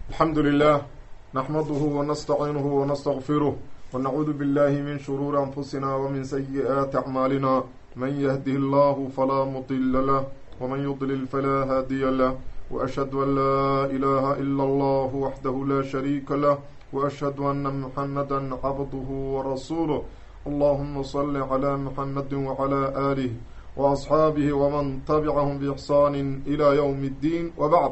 الحمد لله نحمده ونستعينه ونستغفره ونعوذ بالله من شرور أنفسنا ومن سيئات أعمالنا من يهده الله فلا مضل له ومن يضلل فلا هادي له وأشهد أن لا إله إلا الله وحده لا شريك له وأشهد أن محمدا عبده ورسوله اللهم صل على محمد وعلى آله وأصحاabه وman تبcahm بإحsaan إlى yوم الdin وbعd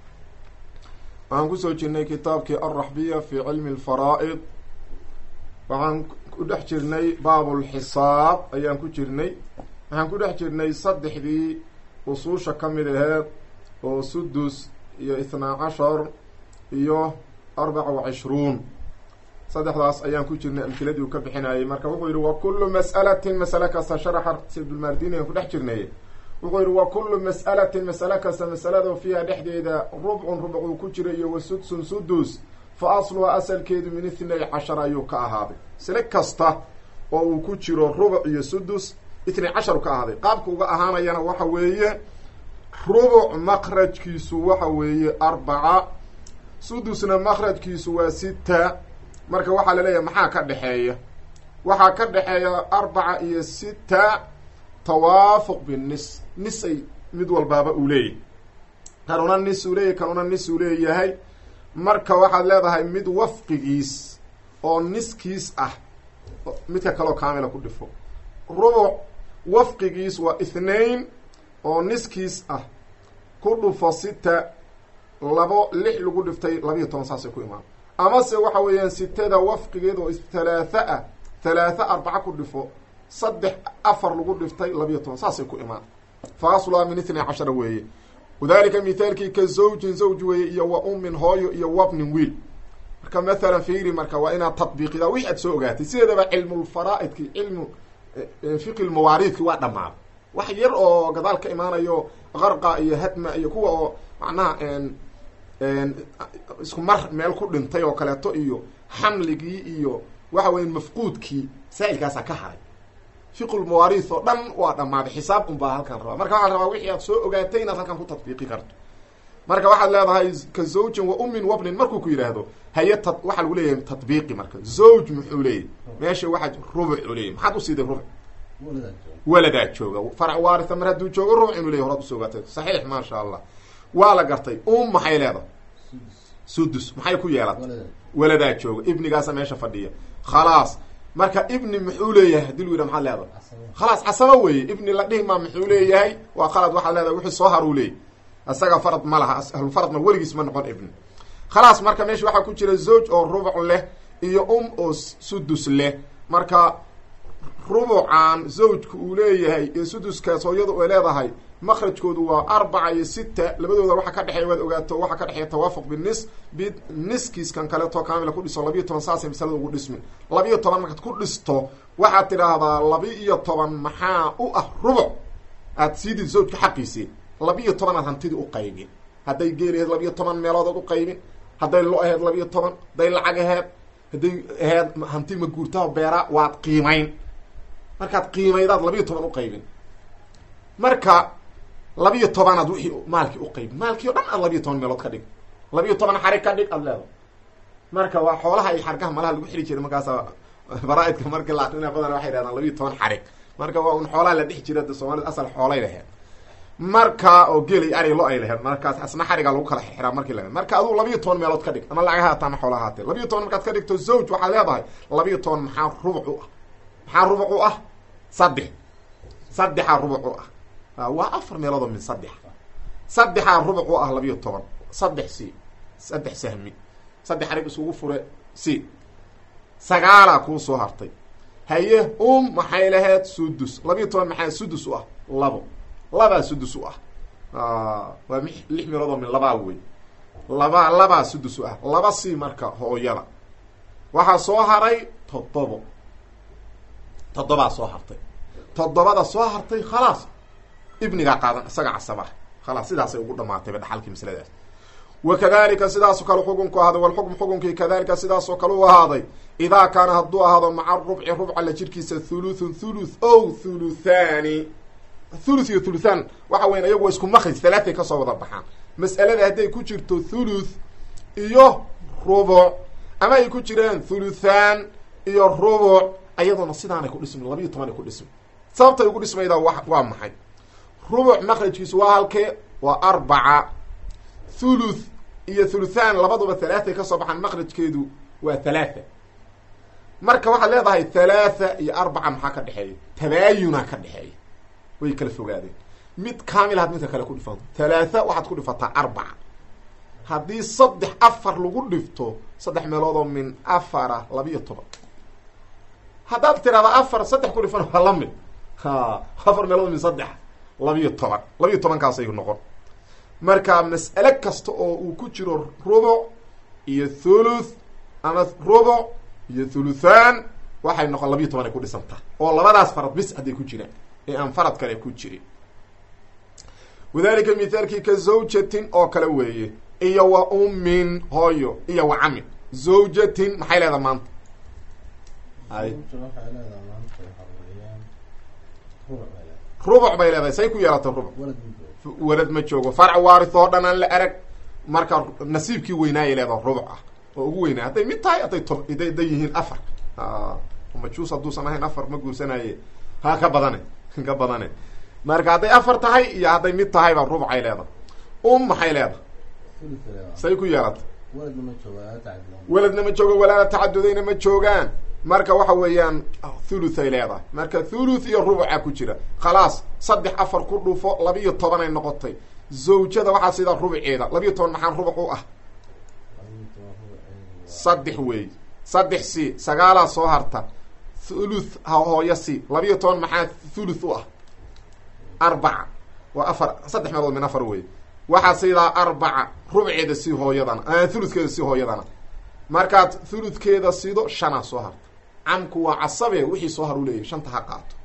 waxaan kusoo jirnay kitaabkii alraxbiya fi cilmi اlfaraa'id waxaan ku dhex jirnay baab اlxisaab ayaan ku jirnay waxaan ku dhex jirnay saddexdii usuusha ka mid aheed oo sudus iyo ithnaa cashar iyo arbaca وacishruun saddexdaas ayaan ku jirnay amkiladii uu ka bixinayay marka wuxuu yihi wa kulu mas'alatin masale kasta sharaxa sibdulmardini aan ku dhex jirnay wuxuu yihi wa kulu mas'alatin masale kasta masalada fiiha dhexdeeda rubcun rubc uu ku jira iyo wa sudsun sudus fa asluha asalkeedu min ithnay cashar ayuu ka ahaaday masale kasta oo uu ku jiro rubuc iyo sudus ithnay cashar ka ahaaday qaabka uga ahaanayana waxa weeye rubuc makrajkiisu waxa weeye arbaca sudusna makrajkiisu waa sita marka waxaa laleeyahay maxaa ka dhexeeya waxaa ka dhexeeya arbaca iyo sita tawaafuq binis nis ay mid walbaaba uu leeyahay kanuna nis uu leeyahay kanuna nis uu leeyahay marka waxaad leedahay mid wafqigiis oo niskiis ah midka kaloo kaamila ku dhifo rubuc wafqigiis waa ithnain oo niskiis ah ku dhufo sita labo lix lagu dhiftay labiiyo toban saasay ku imaan amase waxa weeyaan sitada wafqigeed oo thalaatha ah thalaatha arbaca ku dhifo saddex afar lagu dhiftay labiyo toban saasay ku imaan fa aslaa min ithnay cashara weeye wadalika mithaalkii ka zawjin zawj weeye iyo wa ummin hooyo iyo wabnin wiil marka mathalan fiiri marka waa inaad tadbiiqida wixi aad soo ogaatay sideedaba cilmulfaraa'idki cilmu fiqi lmawaariidki waa dhammaaday wax yar oo gadaal ka imaanayo qarqa iyo hadma iyo kuwa oo macnaha isku mar meel ku dhintay oo kaleeto iyo xamligii iyo waxa weya mafquudkii masaa'ilkaasaa ka haray fiqulmawaariis oo dhan waa dhammaaday xisaab un baa halkan rabaa marka waxaa rabaa wixii aad soo ogaatay inaad halkan ku tadbiiqi karto marka waxaad leedahay ka zawjin wa ummin wabnin markuu ku yidhaahdo haye t waxaa lagu leeyahay tadbiiqi marka zawj muxuu leeyahy meesha waxaa rubuc u leeyahy maxaad usiiday rubuc waladaa jooga farac waaritha mar hadduu joogo rubuc inuu leyahy horaad usoo ogaatay saxiix maasha allah waa la gartay um maxay leedahay sudus maxay ku yeelatay waladaa jooga ibnigaasa meesha fadhiya khalaas marka ibni muxuu leeyahay hadii lu yidha maxaad leedahay khalaas casaba weeye ibni la dhihi maa muxuu leeyahay waa qalad waxaad leedahay wixii soo har uu leeyay isaga farad ma laha ahlufaradna weligiis ma noqon ibni khalaas marka meesha waxaa ku jira zawj oo rubuc leh iyo um oo sudus leh marka rubucan zawjka uu leeyahay iyo suduskaas hooyadu ay leedahay makrajkoodu waa arbaca iyo sita labadooda waxa ka dhexeeya waad ogaato waxaa ka dhexeeya tawaafuq binis bi niskiiskan kaleeto kaamila ku dhiso labiiyo toban saasay masalada ugu dhismin labiiyo toban markaad ku dhisto waxaad tidhaahdaa labi-iyo toban maxaa u ah rubuc aad siidid zawjka xaqiisii labiiyo tobanaad hantidii u qaybin hadday geeli aheed labiiyo toban meeloodood u qaybin hadday lo aheed labiiyo toban hadday lacag aheed hadday aheed hanti maguurtaha beeraa waad qiimayn markaad qiimaydaad labiiyo toban u qaybin marka labiiyo tobanaad wixii maalkii u qaybi maalkii o dhan aad labiiyo toban meelood ka dhig labiiyo toban xarig ka dhig aad leedahay marka waa xoolaha iyo xargaha malaha lagu xiri jiray markaasa baraa-idka markii la akrina badan waxay dhahdaan labiiyo toban xarig marka waa un xoolaha la dhex jira de soomaalida asal xoolay laheed marka oo geelay ari lo ay laheed markaas asna xarigaa lagu kala xiraa markii laheed marka aduu labiiyo toban meelood ka dhig ama lacag haata ama xoola haatee labiiyo toban markaad ka dhigto zawj waxaad leedahay labiiyo toban maxaa rubuc u ah maxaa rubuc u ah saddex saddexaa rubuc u ah waa afar meeloodoo min saddex saddexaa rubuc u ah labiiyo toban saddex c saddex sahmi saddex arig isugu fure c sagaalaa kuu soo hartay haye um maxay laheyd sudus labiiyo toban maxaa sudus u ah labo labaa sudus u ah waa lix meeloodoo min labaa wey laba labaa sudus u ah laba c marka hooyada waxaa soo haray toddobo toddobaa soo hartay toddobada soo hartay khalaas ibnigaa qaadan isaga casabah khalaas sidaasay ugu dhamaatayba dhaxalkii masladaas wa kadalika sidaasoo kale xukunku ahaaday walxukm xukunkii kadalika sidaasoo kale u ahaaday idaa kaana hadduu ahaado maca rubci rubca la jirkiisa thuluthun thuluth o thuluthani thuluth iyo thuluthan waxa weyan iyagu waa isku makrij halaaay kasoo wada baxaan mas'alada hadday ku jirto thuluth iyo rubuc ama ay ku jiraan thuluthaan iyo rubuc ayadoona sidaanay ku dhismi labiiyo toban ay ku dhismi sababtay ugu dhismaydaa wa waa maxay rubuc makrajkiisu waa halkee waa arbaca thuluth iyo thuluthaan labaduba halaathay kasoo baxaan makrajkeedu waa halaatha marka waxaad leedahay halaatha iyo arbaca maxaa ka dhexeeya tabaayunaa ka dhexeeya way kala fogaadeen mid kaamil had midka kale ku dhifanto halaatha waxaad ku dhifataa arbaca haddii saddex afar lagu dhifto saddex meeloodoo min afara labiiyo toban haddaad tirahda afar saddex ku dhifan waa la mid ha afar meelood min saddex labiiyo toban labiiyo tobankaasay noqon marka mas'ale kasta oo uu ku jiro rubuc iyo thuluth ama rubuc iyo thuluthaan waxay noqon labiiyo toban ay ku dhisantaa oo labadaas farad bis hadday ku jiraan ee aan farad kale ku jirin wadalika mithaalkii ka zawjatin oo kale weeye iyo wa ummin hooyo iyo wa camin zawjatin maxay leedaha maanta ay rubuc bay leedahay say ku yeelatay rubuc walad ma joogo farc waarith oo dhan aan la arag marka nasiibkii weynaayay leedaha rubuc ah oo ugu weynaa hadday mid tahay hadday to da da yihiin afar majuus hadduusan ahayn afar ma guursanaye ha ka badane ka badane marka hadday afar tahay iyo hadday mid tahayba rubucay leedahay um maxay leedahay say ku yeelatay weladna ma joogo walaala tacadudayna ma joogaan marka waxa weeyaan thuluth ay leedahay marka thuluth iyo rubuca ku jira khalaas saddex afar ku dhufo labiiyo toban ay noqotay zawjada waxaa sidaa rubuceeda labiiyo toban maxaan rubuc u ah saddex weey saddex c sagaalaa soo harta thuluth hooyo c labiiyo toban maxaa thuluth u ah arbaca waa afar saddex meelood min afar wey waxaa sidaa arbaca rubceeda si hooyadana thuluthkeeda si hooyadana markaad thuluthkeeda sido shanaa soo harta camku waa casabe wixii soo har u leeyahy shanta ha qaato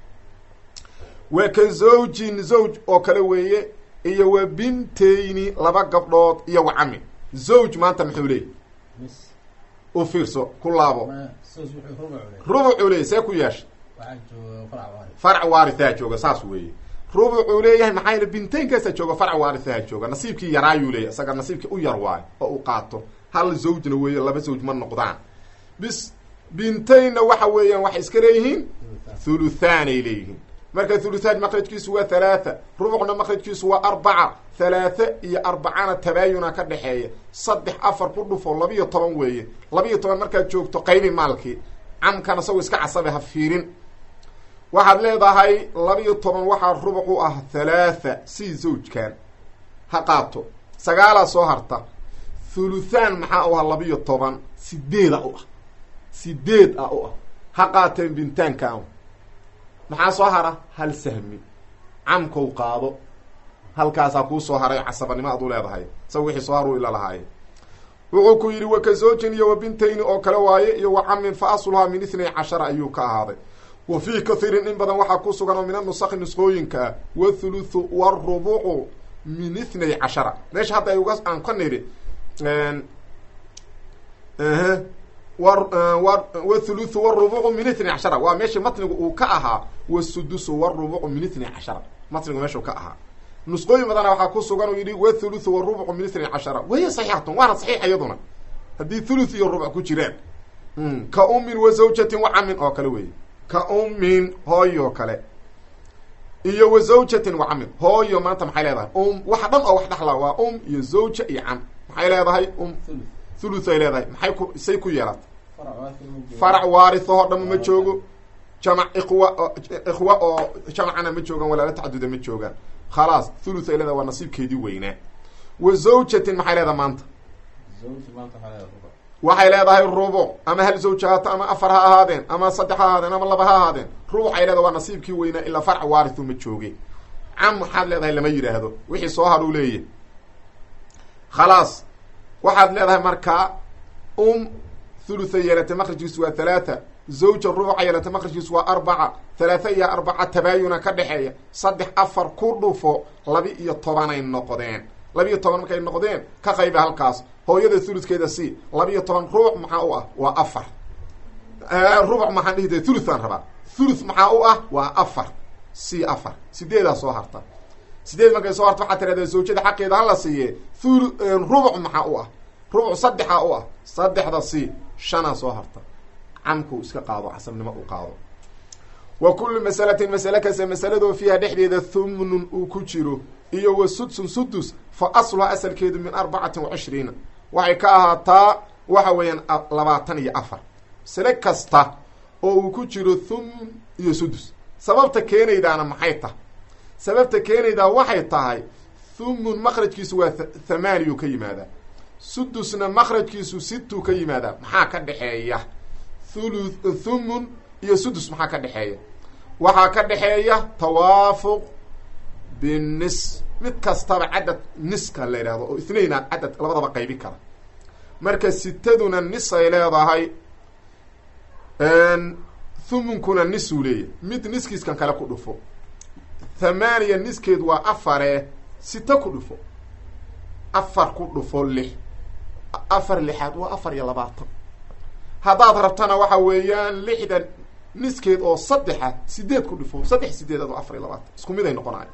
wa ka zawjin zawj oo kale weeye iyo wa bintayni laba gabdhood iyo wa camin zawj maanta muxuu leeyay u fiirso ku laabo rubucuu leeyay see ku yeesha farc waarithaa jooga saas weeye rubucuu leeyahay maxaa yele bintaynkaasaa jooga farc waarithaha jooga nasiibkii yaraayuu leeyahy isaga nasiibkii u yar waayo oo u qaato hal zawjna weeye laba zawj ma noqdaan bis bintaynna waxa weeyaan waxay iska leeyihiin thuluthaanay leeyihiin marka thuluthaan makrajkiisu waa halaatha rubucna makrajkiisu waa arbaca halaatha iyo arbacana tabaayuna ka dhexeeya saddex afar ku dhufo labiiyo toban weeye labiiyo toban markaad joogto qaybi maalkii camkan isagoo iska casabe ha fiirin waxaad leedahay labiiyo toban waxaa rubuc u ah halaatha si zawjkan ha qaato sagaalaa soo harta thuluthaan maxaa u ah labiiyo toban sideeda u ah sideed ah u ah ha qaateen bintaankan maxaa soo hara hal sahmi camkow qaado halkaasaa kuu soo haray casabanimo ad u leedahay isaga wixii soo har u ila lahaaye wuxuu ku yidhi wa ka zoojin iyo wa bintayni oo kale waaye iyo wa camin fa asluhaa min ithnay cashara ayuu ka ahaaday wa fii kathiirin in badan waxaa ku sugan oo min anusakhi nusqooyinka ah wathuluthu warubucu min ithnay cashara meesha hadda ay uga aan ka nidhi wthuluthu wrubucu min itnay cashara waa meeshii matnigu uu ka ahaa wasudusu wrubucu min itnay cashara matnigu meeshuu ka ahaa nusqooyin badana waxaa ku sugan uu yidhi wthuluthu warubucu min itnay cashara wahiya saxiixatun waana saxiix iyaduna haddii thuluth iyo rubuc ku jiraan ka ummin wa zawjatin wa camin oo kale weeye ka ummin hooyo kale iyo wa zawjatin wa camin hooyo maanta maxay leedahay um waxa dhan oo wax dhexla waa um iyo zawja iyo cam maxay leedahay um thuluth ay leedahay maxay ku say ku yeelata farac waarithahoo dhama ma joogo jamac iqwa ikhwa oo jamacana ma joogaan walaala tacaduda ma joogaan khalaas thuluth ay leedahay waa nasiibkeedii weynaa wa zawjatin maxay leedahay maanta waxay leedahay rubuc ama hal zawj haato ama afar ha ahaadeen ama saddex ha ahaadeen ama laba ha ahaadeen rubuc ay leedahay waa nasiibkii weynaa ilaa farc waarithu ma jooge cam maxaad leedahay lama yidhaahdo wixii soo har uu leeyahy khalaas waxaad leedahay markaa um thulutha yeelatay makrajkiisu waa halaatha zawja rubuca yeelatay makrajkiisu waa arbaca halaatha iyo arbaca tabaayuna ka dhexeeya saddex afar ku dhufo laba iyo tobanay noqdeen labiiyo toban markay noqdeen ka qayba halkaas hooyada thuludkeeda si labiiyo toban rubuc maxaa u ah waa afar rubuc maxaan dhihi da thuluthaan rabaa thuluth maxaa u ah waa afar c afar sideedaa soo harta sideed markay soo harta waxaa tirahdaa zawjada xaqeeda hala siiye thul rubuc maxaa u ah rubuc saddexa u ah saddexda si shanaa soo harta camku iska qaado casabnimo u qaado wa kullu masalatin masale kasta masaladoo fiiha dhexdeeda thumnun uu ku jiro iyo wa sudsun sudus fa asluha asalkeedu min arbacatin wa cishriina waxay ka ahaataa waxa weeyaan labaatan iyo afar masale kasta oo uu ku jiro thumun iyo sudus sababta keenaydaana maxay tahay sababta keenaydaa waxay tahay thumun makrajkiisu waa thamaaniyu ka yimaadaa sudusna makrajkiisu situu ka yimaadaa maxaa ka dhexeeya thulu thumun iyo sudus maxaa ka dhexeeya waxaa ka dhexeeya tawaafuq binis mid kastaba cadad niska la yidhahdo oo ithnayna cadad labadaba qaybi kara marka sitaduna nis ay leedahay thumunkuna nisuu leeyahy mid niskiiskan kale ku dhufo thamaaniya niskeed waa afare sita ku dhufo afar ku dhufo lix afar lixaad waa afar iyo labaatan haddaad rabtana waxa weeyaan lixdan niskeed oo saddexa sideed ku dhufo saddex sideedaad oo afar iyo labaatan isku mid ay noqonayo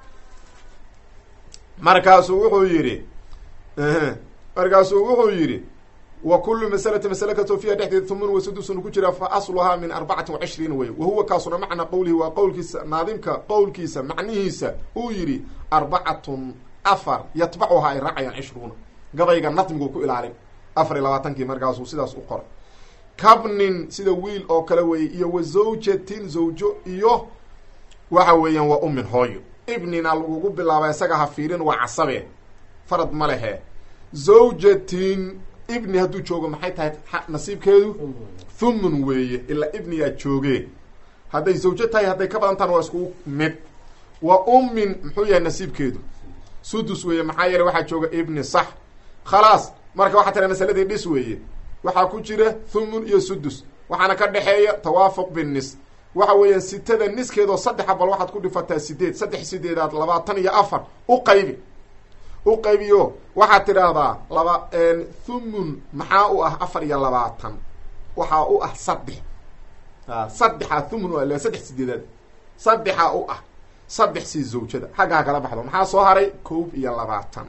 markaasuu wuxuu yidhi markaasuu wuxuu yidhi wa kullu masalati masale kastoo fiiha dhexdeeda thumun wa sudusun ku jira fa asluhaa min arbacatin wa cishriina wey wa huwa kaasuna macna qowlihi waa qowlkiisa naadimka qowlkiisa macnihiisa uu yidhi arbacatun afar yatbacuhaa ay raacayaan cishruuna gabayga nadmiguu ku ilaalin afar iyo labaatankii markaasuu sidaas u qoray kabnin sida wiil oo kale weeye iyo wa zawjatin zawjo iyo waxa weeyaan waa umin hooyo ibnina lagugu bilaaba isaga ha fiirin waa casabe farad ma lehe zawjatin ibni hadduu joogo maxay tahay nasiibkeedu thumun weeye ilaa ibniyaa jooge hadday zawjo tahay hadday ka badan tahana waa iskugu mid wa ummin muxuu yahay nasiibkeedu sudus weeye maxaa yeele waxaa jooga ibni sax khalaas marka waxaa tira masaladii dhis weeye waxaa ku jira thumun iyo sudus waxaana ka dhexeeya tawaafuq binis waxa weeyaan sitada niskeedoo saddexa bal waxaad ku dhifataa sideed saddex sideedaad labaatan iyo afar u qaybi u qaybiyo waxaad tidhaahdaa laba thumun maxaa u ah afar iyo labaatan waxaa u ah saddex saddexa thumun u ah saddex sideedaad saddexa u ah saddex sii zawjada xagga ha kala baxdo maxaa soo haray kow iyo labaatan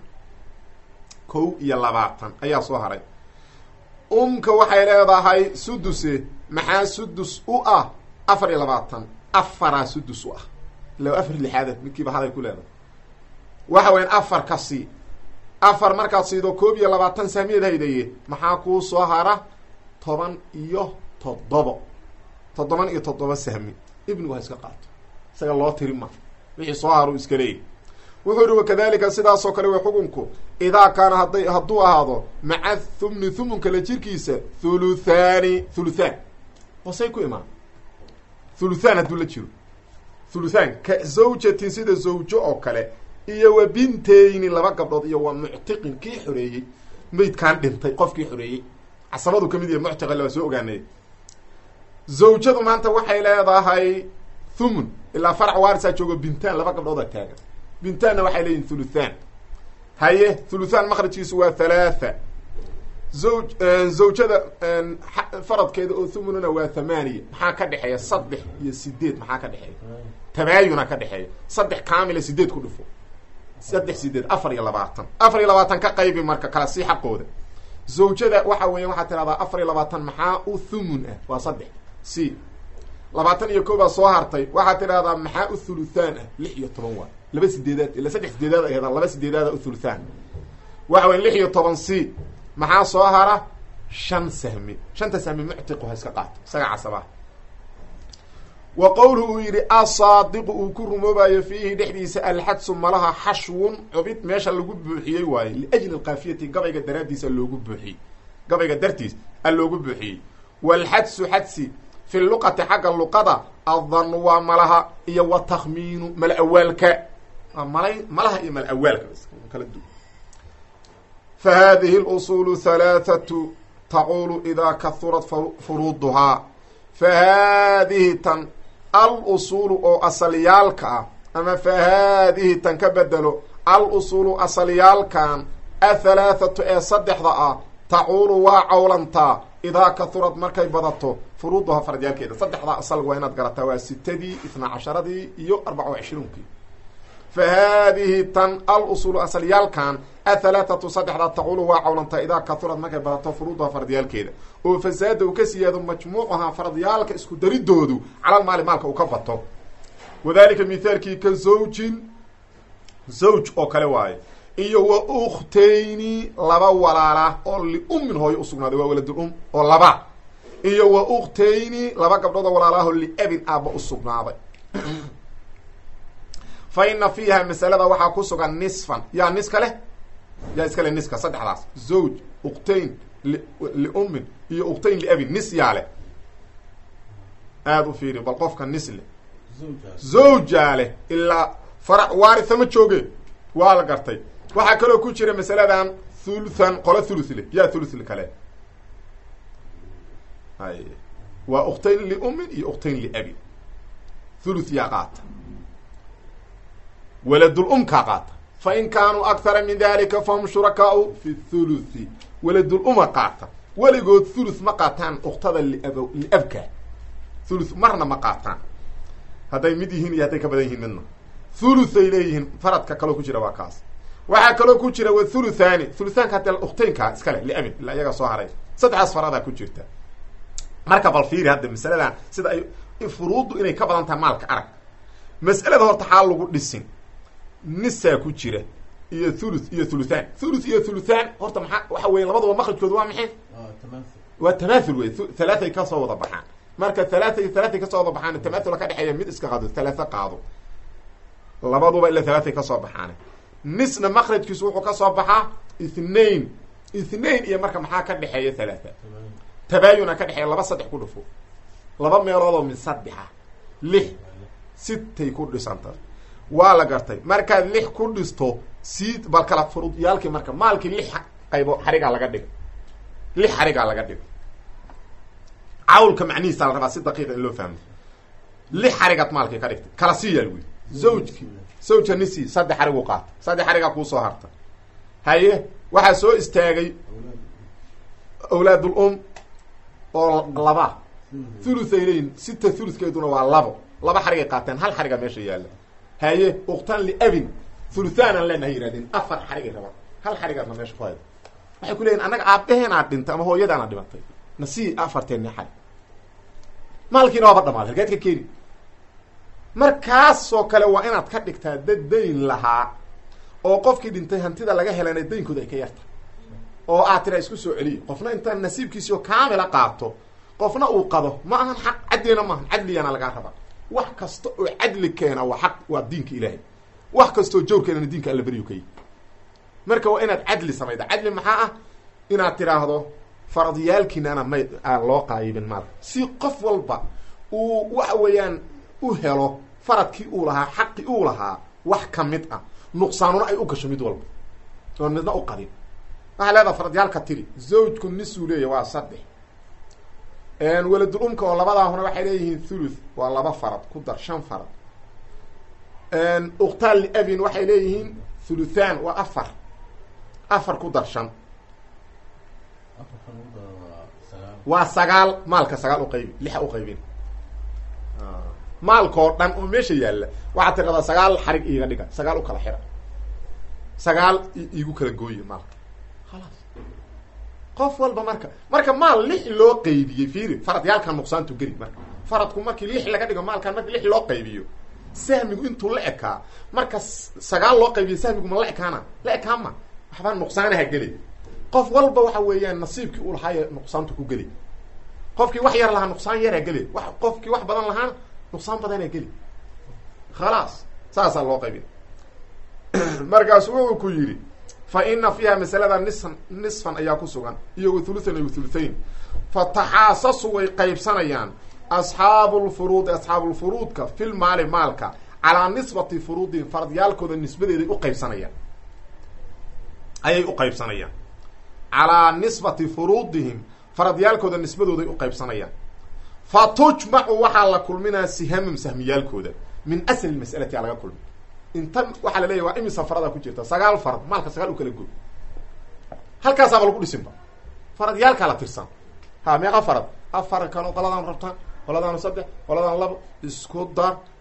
kow iyo labaatan ayaa soo haray umka waxay leedahay suduse maxaa sudus u ah afar iyo labaatan afaraa sudus u ah ila afar lixaada midkiiba haday ku leedahay waxa weyan afar ka sii afar markaad siido koob iyo labaatan sahmiyeed haydaye maxaa kuu soo hara toban iyo toddobo toddoban iyo toddoba sahmi ibnigu ha iska qaato isaga loo tiri ma wixii soo haru iska leeyahy wuxuu yihi wakadalika sidaasoo kale way xukunku idaa kaana hadday hadduu ahaado maca thumni thumunka la jirkiisa thuluthaani thuluthaan hoosay ku imaan thuluthaan hadduu la jiro thuluthaan ka zawjatin sida zawjo oo kale iyo wa binteyni laba gabdhood iyo wa muctiqin kii xoreeyey maydkaan dhintay qofkii xoreeyey casabadu kamid yahay muctiqa laba soo ogaanay zawjadu maanta waxay leedahay thumun ilaa farac waarisa joogo bintaan laba gabdhooda taagan bintaanna waxay leeyihin thuluthaan haye thuluthaan makrajkiisu waa thalaatha zaw zawjada faradkeeda oo thumununa waa thamaaniya maxaa ka dhexeeya saddex iyo sideed maxaa ka dhexeeya tabaayuna ka dhexeeya saddex kaamila sideed ku dhufo saddex sideed afar iyo labaatan afar iyo labaatan ka qaybi marka kala sii xaqooda zawjada waxa weeya waxaad tidhahdaa afar iyo labaatan maxaa u thumun ah waa saddex c labaatan iyo koobaa soo hartay waxaad tidhahdaa maxaa u thuluthaan ah lix iyo toban waa laba sideedaad ila saddex sideedaad ay hadaan laba sideedaada u thuluthaan waxa weya lix iyo toban c maxaa soo hara shan sahmi shanta sahmi muctiqu ha iska qaato isaga casabaha wa qowluhu uu yidhi asaadiqu uu ku rumoobayo fiihi dhexdiisa alxadsu malaha xashwun cubid meesha lagu buuxiyey waaye liajli alkaafiyati gabayga daraaddiisa loogu buuxiyey gabayga dartiis a loogu buuxiyey walxadsu xadsi fi luqati xagga luqada adanu waa malaha iyo wa takhmiinu mala awaalka malay malaha iyo mala awaalka kala du fa hadihi اlusuulu halaathatu taquulu idaa kahurat furuuduhaa fa haadihi tan al-usuulu oo asalyaalka ah ama fa haadihi tan ka bedelo al-usuulu asalyaalkan athalaathatu ee saddexda ah tacuulu waa cawlantaa idaa kahurad markay badato furuuduhaa faradyaalkeeda saddexdaa asal waa inaad garataa waa sitadii itnaa casharadii iyo arbaca wa cishruunkii fa haadihi tan alusuulu asalyaalkan athalaatatu saddexdaa taqulu waa cawlanta idaa kahurad markay badato furuudaha fardiyaalkeeda oo fasaada uu ka siyaado majmuucaha fardiyaalka isku daridoodu calalmaali maalka uu ka bato wadalika mithaalkii ka zawjin zawj oo kale waaye iyo wa ukhtayni laba walaala oo liummin hooyo usugnaaday waa waladul um oo laba iyo wa ukhtayni laba gabdhood oo walaalaahoo liabin aabba usugnaaday fa ina fiiha masalada waxaa ku sugan nisfan yaa niska leh yaa iska leh niska saddexdaas zawj ukhtayn liummin iyo ukhtayn liabin nis yaa leh aada u fiiri bal qofka nis leh zawjaa leh ilaa farac waaritha ma jooge waa la gartay waxaa kaloo ku jira masaladan thuluthan qolo thuluth leh yaa thuluth kale hay waa ukhtayn liummin iyo ukhtayn liabin thuluth yaa qaata waladul um kaa qaata fa in kaanuu akthara min dalika fahum shurakaau fi thuluthi waladul uma qaata weligood thuluth ma qaataan ukhtada liab liabka thuluth marna ma qaataan hadday mid yihiin iyo hadday ka badan yihiin midna thuluthay leeyihiin faradka kaloo ku jira waa kaas waxaa kaloo ku jira wa thuluthani thuluthaanka hadee ukhtaynka iska leh liabin ilaa iyagaa soo haray saddexdaas faradaa ku jirta marka bal fiiri hadda masaladan sida ay furuuddu inay ka badan tahay maalka arag mas'alada horta xaal lagu dhisin nisaa ku jira iyo thuluth iyo thuluthan thuluth iyo thuluthan horta maxaa waxa weya labadaba makrajkooda waa maxay waa tamathul wey halaathay kasoo wada baxaan marka halaatha iyo halaathay kasoo wada baxaan tamathula ka dhexeeya mid iska qaado halaatha qaado labaduba ila halaathay kasoo baxaan nisna makrajkiisu wuxuu kasoo baxaa ithnain ithnain iyo marka maxaa ka dhexeeya halaatha tabaayuna ka dhexeeya laba saddex ku dhufo laba meelood oo min saddexa lix sitay ku dhisanta waa la gartay markaad lix ku dhisto sii bal kala furud yaalkii marka maalkii lix qaybo xarigaa laga dhiga lix xarigaa laga dhiga cawlka macnihiisa la rabaa si daqiiqa in loo fahmo lix xarigaad maalkii ka dhigtay kala sii yaal wey zawjki zawja nisi saddex xarigu qaata saddex xarigaa kuusoo harta haye waxaa soo istaagay awlaadul um oo laba thuluthay leyin sita thuluthkeeduna waa labo laba xarigay qaateen hal xariga meesha yaalla haye uktan liabin thuluthaanaan leenahay yihahdeen afar xarigay rabaan hal xarigaadna meesha ku hayda waxay ku leeyihin annaga aabaheenaad dhintay ama hooyadaana dhimatay nasii afarteeni xarig maalkiina waaba dhamaad halkeed ka keeni markaasoo kale waa inaad ka dhigtaa dad dayn lahaa oo qofkii dhintay hantida laga helana daynkooda ay ka yarta oo aad tira isku soo celiyo qofna intaan nasiibkiisiio kaamila qaato qofna uu qado ma ahan xaq cadlina maahan cadligana lagaa rabaa wax kasta oo cadli keena waa xaq waa diinka ilaahay wax kastaoo jawr keenana diinka alla beryu ka yi marka waa inaad cadli samayda cadli maxaa ah inaad tiraahdo faradyaalkiinana may aan loo qaayibin maalka si qof walba uu waxa weeyaan u helo faradkii uu lahaa xaqii uu lahaa wax ka mid ah nuqsaanuna ay u gasho mid walba oon midna u qadin waxaa leedaha faradyaalka tiri zawjku nisuu leeya waa saddex waladul umka oo labadaahuna waxay leeyihiin thuluth waa laba farad ku dar shan farad uktaan liabin waxay leeyihiin thuluthan waa afar afar ku dar shan waa sagaal maalka sagaal uqaybi lixa uqaybin maalkao dhan oo meesha yaalla waxaad tiradaa sagaal xarig iiga dhiga sagaal u kala xira sagaal iigu kala gooye maalka khalaas qof walba marka marka maal lix loo qaybiyey fiiri faradyaalkan nuqsaantu geli marka faradku markii lix laga dhigo maalkan marki lix loo qaybiyo sahmigu intuu la ekaa marka sagaal loo qaybiyo sahmigu ma la ekaana la ekaa ma waxbaa nuqsaanaha geli qof walba waxa weeyaan nasiibkii uu lahaay nuqsaantu ku geli qofkii wax yar lahaa nuqsaan yaraa geli wa qofkii wax badan lahaana nuqsaan badanaa geli khalaas saasaa loo qaybiy markaasu wuxuu ku yidhi fa ina fiiha masalada nisfan nisfan ayaa ku sugan iyo wathuluthan iyo wathuluthayn fa taxaasasu way qaybsanayaan asxaabu lfuruudi asxaabulfuruudka fil maali maalka calaa nisbati furuudihim faradyaalkooda nisbadeeday u qaybsanayaan ayay u qaybsanayaan calaa nisbati furuudihim faradyaalkooda nisbadooday u qaybsanayaan fa tujmacu waxaa la kulminaa sihamum sahmiyaalkooda min asli mas'alati aa laga kulmi intan waxaa la leeyahy waa imisa farada ku jirta sagaal farad maalka sagaal u kala goy halkaasaaba lagu dhisinba faradyaalkaa la tirsan ha meeqa farad afar kalo qoladaan rabtaan qoladaan saddex qoladaan labo isku dar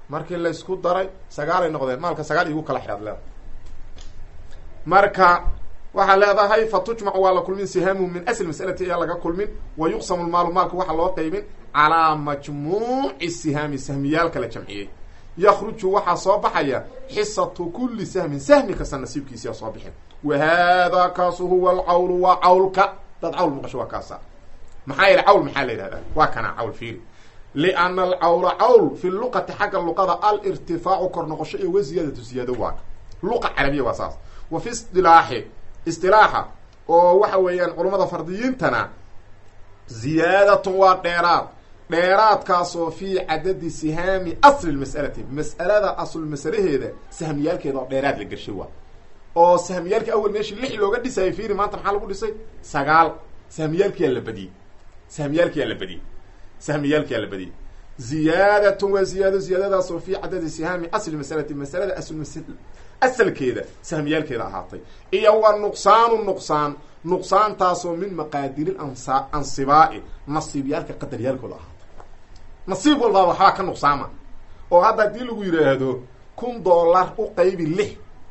markii laysku daray sagaalay noqdeen maalka sagaal igu kala xidhaad leedahay marka waxaa leedahay fa tujmacu waa la kulmin sihaamu min asl masalati ayaa laga kulmin wa yuqsamu lmaalu maalka waxaa loo qeybin calaa majmuuci sihaami sahmiyaalka la jamciyey yakruju waxaa soo baxaya xisatu kuli sahmin sahmi kasta nasiibkiisiyaa soo bixin wa haadaa kaasu huwa alcawlu waa cawlka dad cawl maqasho waa kaasa maxaa yeele cawl maxaa la yidhahdaa waa kana cawl fiiri liana alcawla cawl fi luqati xagga luqada alirtifaacu kor noqosho iyo waziyaadatu ziyaado waa luqa carabiya waa saas wa fi isdilaaxi isdilaaxa oo waxa weeyaan culummada fardiyiintana ziyaadatun waa dheeraad dheeraadkaasoo fii cadadi sihaami asli lmas'alati mas'alada aslul masalaheeda sahmiyaalkeeda oo dheeraad la gershay waa oo sahmiyaalka awel meeshii lix looga dhisayay fiiri maanta maxaa lagu dhisay sagaal sahmiyaalkiyaa la badiyey sahmiyaalkiyaa la badiyey sahmiyaalkiyaa la badiyey ziyaadatun waa ziyaado ziyaadadaasoo fii cadadi sihaami asli masalati masalada asl asalkeeda sahmiyaalkeeda ahaatay iyo wa nuqsaanu nuqsaan nuqsaantaasoo min maqaadiri ansa ansibaa'i nasiibyaalka qadaryaalkooda ahaatay nasiib walbaaba waxbaa ka nuqsaama oo hadda haddii lagu yidhaahdo kun dollar u qaybi lix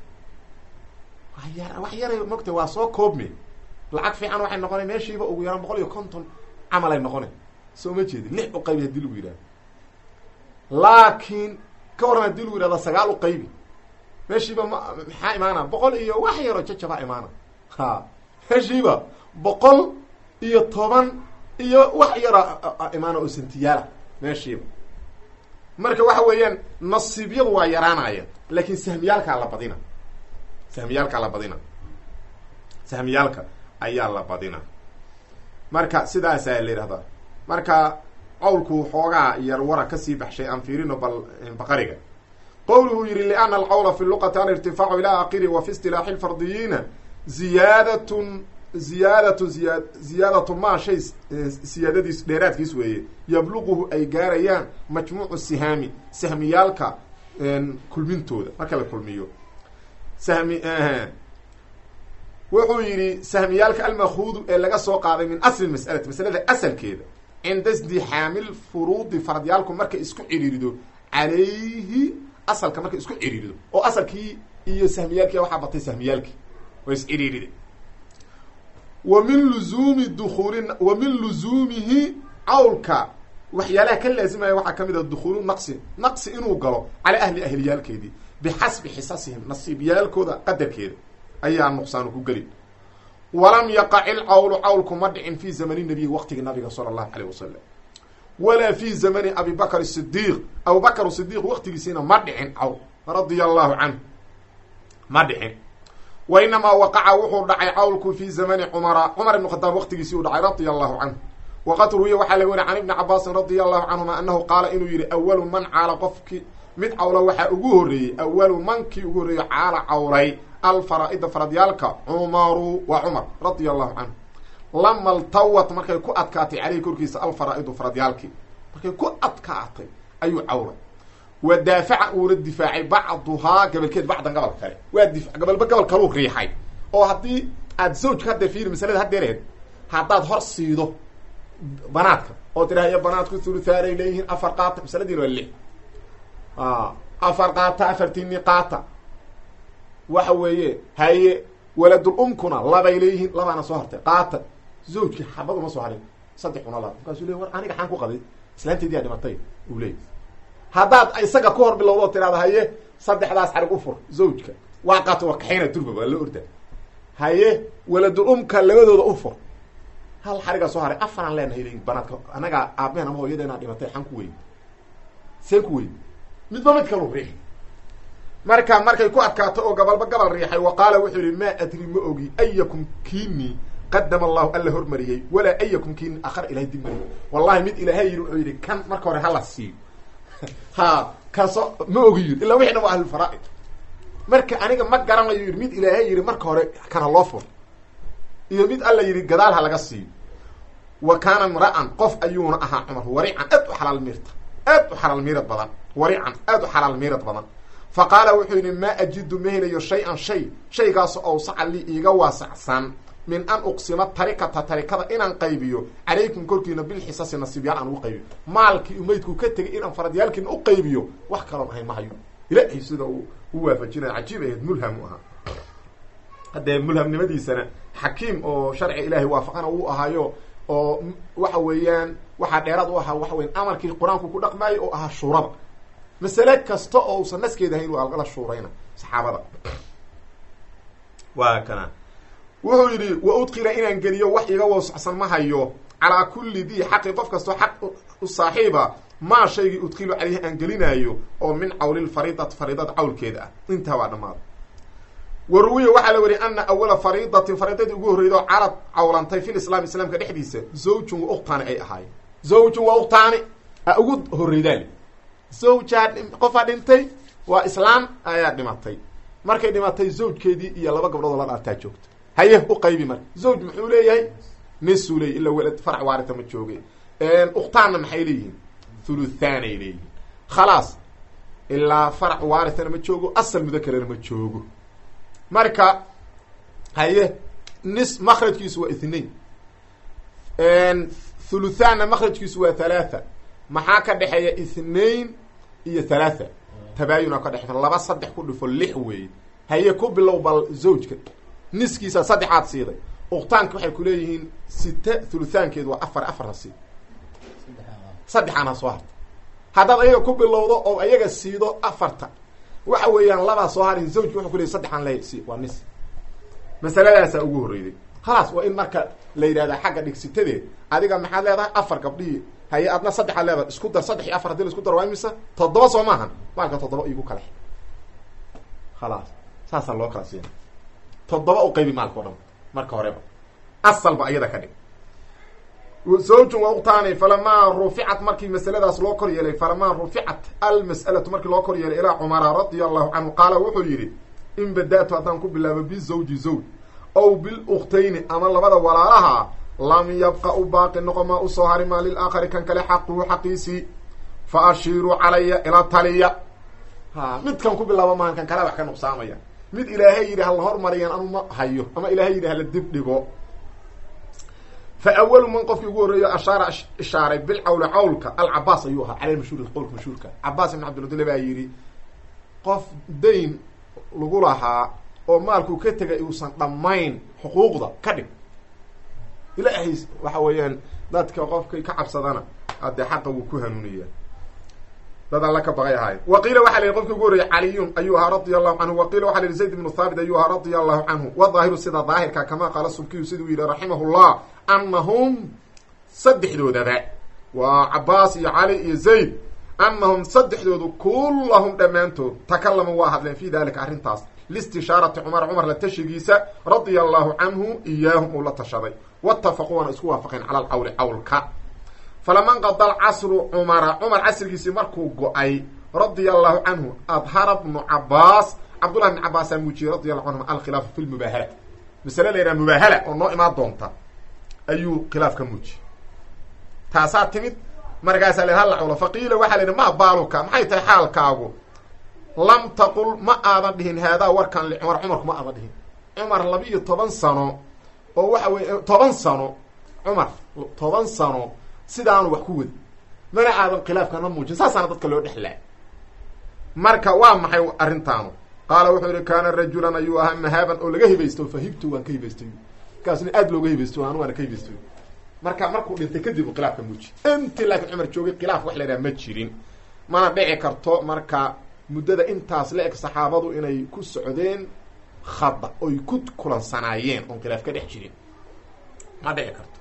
waya wax yaray mogta waa soo koobme lacag fiican waxay noqona meeshiiba ugu yaraan boqol iyo konton camal ay noqona soo ma jeedi lix u qaybi hadii lagu yidhahdo laakiin ka waran hadii lagu yidhahdo sagaal u qaybi meeshiiba ma maxaa imaana boqol iyo wax yaroo jajabaa imaana ha meeshiiba boqol iyo toban iyo wax yaro imaana oo santiyaala meeshiiba marka waxa weeyaan nasiibyadu waa yaraanaya laakin sahmiyaalkaa la badina sahmiyaalkaa la badina sahmiyaalka ayaa la badina marka sidaasaa la yidhahdaa marka qowlku xoogaa yar wara kasii baxshay aan fiirino bal baqariga qowluhu yihi liana alqawla fi luqati alirtifaacu ila akiri wa fi istilaaxi lfardiyiina ziyaadatun ziyaadatun ziya ziyaadatu maa shay siyaadadiis dheeraadkiis weeye yabluquhu ay gaarayaan majmuucu sihaami sahmiyaalka kulmintooda marka la kulmiyo sahmi wuxuu yidhi sahmiyaalka almakuudu ee laga soo qaaday min asli masalati masalada asalkeeda cinda isdixaamil furuudi faradyaalku markay isku ciriirido calayhi asalka markay isku ciriirido oo asalkii iyo sahmiyaalkii waxaa batay sahmiyaalkii oo is ciriirida wa min luzuumi dukuuli wa min luzuumihi cawlka waxyaalaha ka laazimaya waxaa kamid a dukuulu naqsi naqsi inuu galo calaa ahli ahliyaalkeedii bixasbi xisasihim nasiibyaalkooda qadarkeeda ayaa nuqsaanu ku gelin walam yaqac ilcawlu cawlku ma dhicin fi zamani nabiyi waqtigii nabiga sala allahu alayh wasalam walaa fi zamani abi bakr sidiiq abubakr sidiiq waqtigiisiina ma dhicin cawl radia allahu canhu ma dhicin wa inamaa waqaca wuxuu dhacay cawlku fi zamani cumara cumar ibn khadaab waqtigiisii uu dhacay radia allahu canhu waqad ruwiya waxaa laga wariy can ibni cabaasin radia allahu canhuma anahu qaala inuu yihi awalu man caala qofki mid cawla waxaa ugu horreeyey awalu mankii ugu horreeyey caala cawlay alfaraa-ida faradyaalka cumaru waa cumar radia allahu canhu lama ltawat markay ku adkaatay caleyhi korkiisa alfaraa-idu faradyaalkii markay ku adkaatay ayuu cawlay wa daafaca uuna difaacay bacduhaa gabalkeed bacdan gabal kale waa di gabalba gabal kaluu riixay oo haddii aad zawjka haddeer fiiri masalada haddeereed haddaad hor siido banaadka oo tidhahyo banaadku thuluthaanay leeyihiin afar qaata masaladiina waa lix afar qaata afartiini qaata waxa weeye haye waladul umkuna labay leeyihiin labaana soo hartay qaata zawjki xabad uma soo harin saddex una laba markaasuu ley war aniga xaan ku qaday islaanteedii aa dhimatay uu leeyay haddaad isaga ka hor bilowdo oo tidhahda haye saddexdaas xarig u fur zawjka waa qaato waa kaxayna durba waa la orda haye waladul umka labadooda u fur hal xarigaa soo haray afaraan leenahay leeyihin banaadka annagaa aabmehen ama hooyadeenaa dhimatay xaan ku weyn seen ku weyn midba mid kalu riixi marka markay ku adkaato oo gabalba gabal riixay wa qaala wuxuu yihi maa adri ma ogi ayakum kiini qadama allahu alla hormariyey walaa ayakum kiini akhar ilahay dib mariyey wallahi mid ilaahay yidhi wuxuu yidhi kan marka hore hala siiyo ha kaso ma ogi yidhi illa wixi dhan waa ahlulfaraaid marka aniga ma garanayo yidhi mid ilaahay yidhi marka hore kana loo fur iyo mid alla yidhi gadaal ha laga siiyo wa kaana imra'an qof ayuuna ahaa cumar warican aad u xalaal miirta aad u xalaal miirad badan warican aad u xalaal miirad badan fa qaala wuxuu yidhi maa ajidu ma helayo shay-an shay shaygaas awsaca lii iiga waasacsan min an uqsima tarikata tarikada inaan qaybiyo calaykum korkiina bilxisasi nasiibyaal aan ugu qaybiyo maalkii umaydku ka tegay inaan faradyaalkiina u qaybiyo wax kaloon ahayn ma hayo ilaahay sida uu u waafajinaya cajiib ahayd mulham u ahaa haddee mulhamnimadiisana xakiim oo sharci ilaahay waafaqana uu ahaayo oo waxa weeyaan waxaa dheeraad u ahaa waxa weyan amarkii qur-aanku ku dhaqmaayo oo ahaa shuurada masale kasta oo uusan naskeeda ahayn waa lagala shuurayna saxaabada waa kana wuxuu yidhi wa udkila inaan geliyo wax iga wasacsan ma hayo calaa kulli dii xaqi qof kastoo xaq u saaxiiba maa shaygii udkilu caleyhi aan gelinaayo oo min cawlilfariidati fariidada cawlkeeda ah intaa waa dhammaada wa ruwiya waxaa la weriy ana awala fariidatin fariidadii ugu horreydo calad cawlantay fil islaam islaamka dhexdiisa zawjun wa uktaani ay ahaayeen zawjun wa uktaani a ugu horreydaale zawjaa qofaa dhintay waa islaam ayaa dhimatay markay dhimatay zawjkeedii iyo laba gabdhood oo la dhaartaa joogta haye u qaybi marka zawj muxuu leeyahay nisuu leeyahy ila welad farac waarita ma jooge uktaanna maxay leeyihiin thuluthaanay leeyihiin khalaas ilaa farac waaritana ma joogo asal mudakarana ma joogo marka haye nis makrajkiisu waa ithnain thuluthaanna makrajkiisu waa thalaatha maxaa ka dhexeeya ithnain iyo thalaatha tabaayuna ka dhexey laba saddex ku dhifo lix weeye haye ku bilow bal zawjka niskiisa saddexaad siiday uktaanka waxay ku leeyihiin sita thuluthaankeedu waa afar afarna sii saddexaan ha soo harta haddaad ayaga ku bilowdo oo ayaga siido afarta waxa weeyaan labaa soo harin zawjka wuxuu ku leeyay saddexaan le si waa nis masaladaasaa ugu horreyday khalaas waa in marka la yidhahdaa xagga dhigsitadeed adiga maxaad leedahay afar gabdhihii haye adna saddexaad leedahay isku dar saddex iyo afar hadii la isku dar waa imisa toddoba soo maahan maalka toddoba igu kale khalaas saasaa loo kala siina toddoba u qaybi maalka o dhan marka horeba asalba iyada ka dhig zawjun wa uktaani falamaa ruficat markii masaladaas loo kor yeelay falamaa ruficat almas'alatu markii loo kor yeelay ilaa cumara radia allahu canhu qaala wuxuu yidhi in bada-tu haddaan ku bilaabo bizawji zawj ow bilukhtayni ama labada walaalaha lam yabqa u baaqi noqo maa usoo hari maa lilaakari kan kale xaquhu xaqiisii fa ashiiruu calaya ila taliya ha midkan ku bilaabo maahan kan kale wax ka nuqsaamaya mid ilaahay yidhi hala hormariyaan anu ma hayo ama ilaahay yidhi hala dib dhigo fa awalu man qofkii ugu horreeyo ashaara ishaaray bilcawli cawlka alcabaas ayuu ahaa cala mashhuur qowlka mashhuurka cabaas ibn cabdiludile baa yidhi qof dayn lagu lahaa oo maalkuu ka tegay uusan dhammayn xuquuqda ka dhig ilaahay waxa weeyaan dadka qofkay ka cabsadana haddee xaqa wuu ku hanuuniyaa dad alla ka baqay ahaay wa qiila waxa la yihi qofkii ugu horreeyey caliyun ayuu ahaa radia allahu canhu wa qiila waxa la yihi zayd ibnu thaabit ayuu ahaa radia allahu canhu wadaahiru sida daahirka kamaa qaala subkiyu siduu yihi raximahullah anahum saddexdoodaba waa cabaas iyo cali iyo zayd anahum saddexdoodu kullahum dhammaantood takalamu waa hadleen fi dalika arrintaas listishaarati cumar cumar la tashigiisa radia allahu canhu iyaahum uu la tashaday waatafaquu waana isku waafaqeen cala alcawli cawlka falama nqada alcasru cumara cumar casrigiisii markuu go-ay radia allahu canhu adhara bnu cabaas cabdullahi bn cabaasaa muujiyey radi allahu canhum alkhilaafu fi lmubaahala masale la yidhaha mubaahala oo noo imaan doonta ayuu khilaaf ka muujiyey taasaa timid markaasaa la halla cawlo faqiila waxaa la yidhi ma baaluka maxay tahay xaalkaagu lam taqul ma aadan dhihin haadaa warkan licumar cumarku ma aadan dhihin cumar laba iyo toban sano oo waxa weye toban sano cumar toban sano sidaanu wax ku wadi mana aadan khilaafkana muujin saasaana dadka loo dhexlaa marka waa maxay arrintaanu qaala wuxuu yihi kaana rajulan ayuu ahaa mahaaban oo laga hibaysto fahibtu waan ka hibaystay kaasna aad looga hibaysto anu waana ka hibaystay marka markuu dhintay kadib u khilaafka muuji intii laakiin cumar joogay khilaaf wax la yidhaha ma jirin mana dhici karto marka muddada intaas la eg saxaabadu inay ku socdeen khada oy ku kulansanaayeen oon khilaaf ka dhex jirin ma dhici karto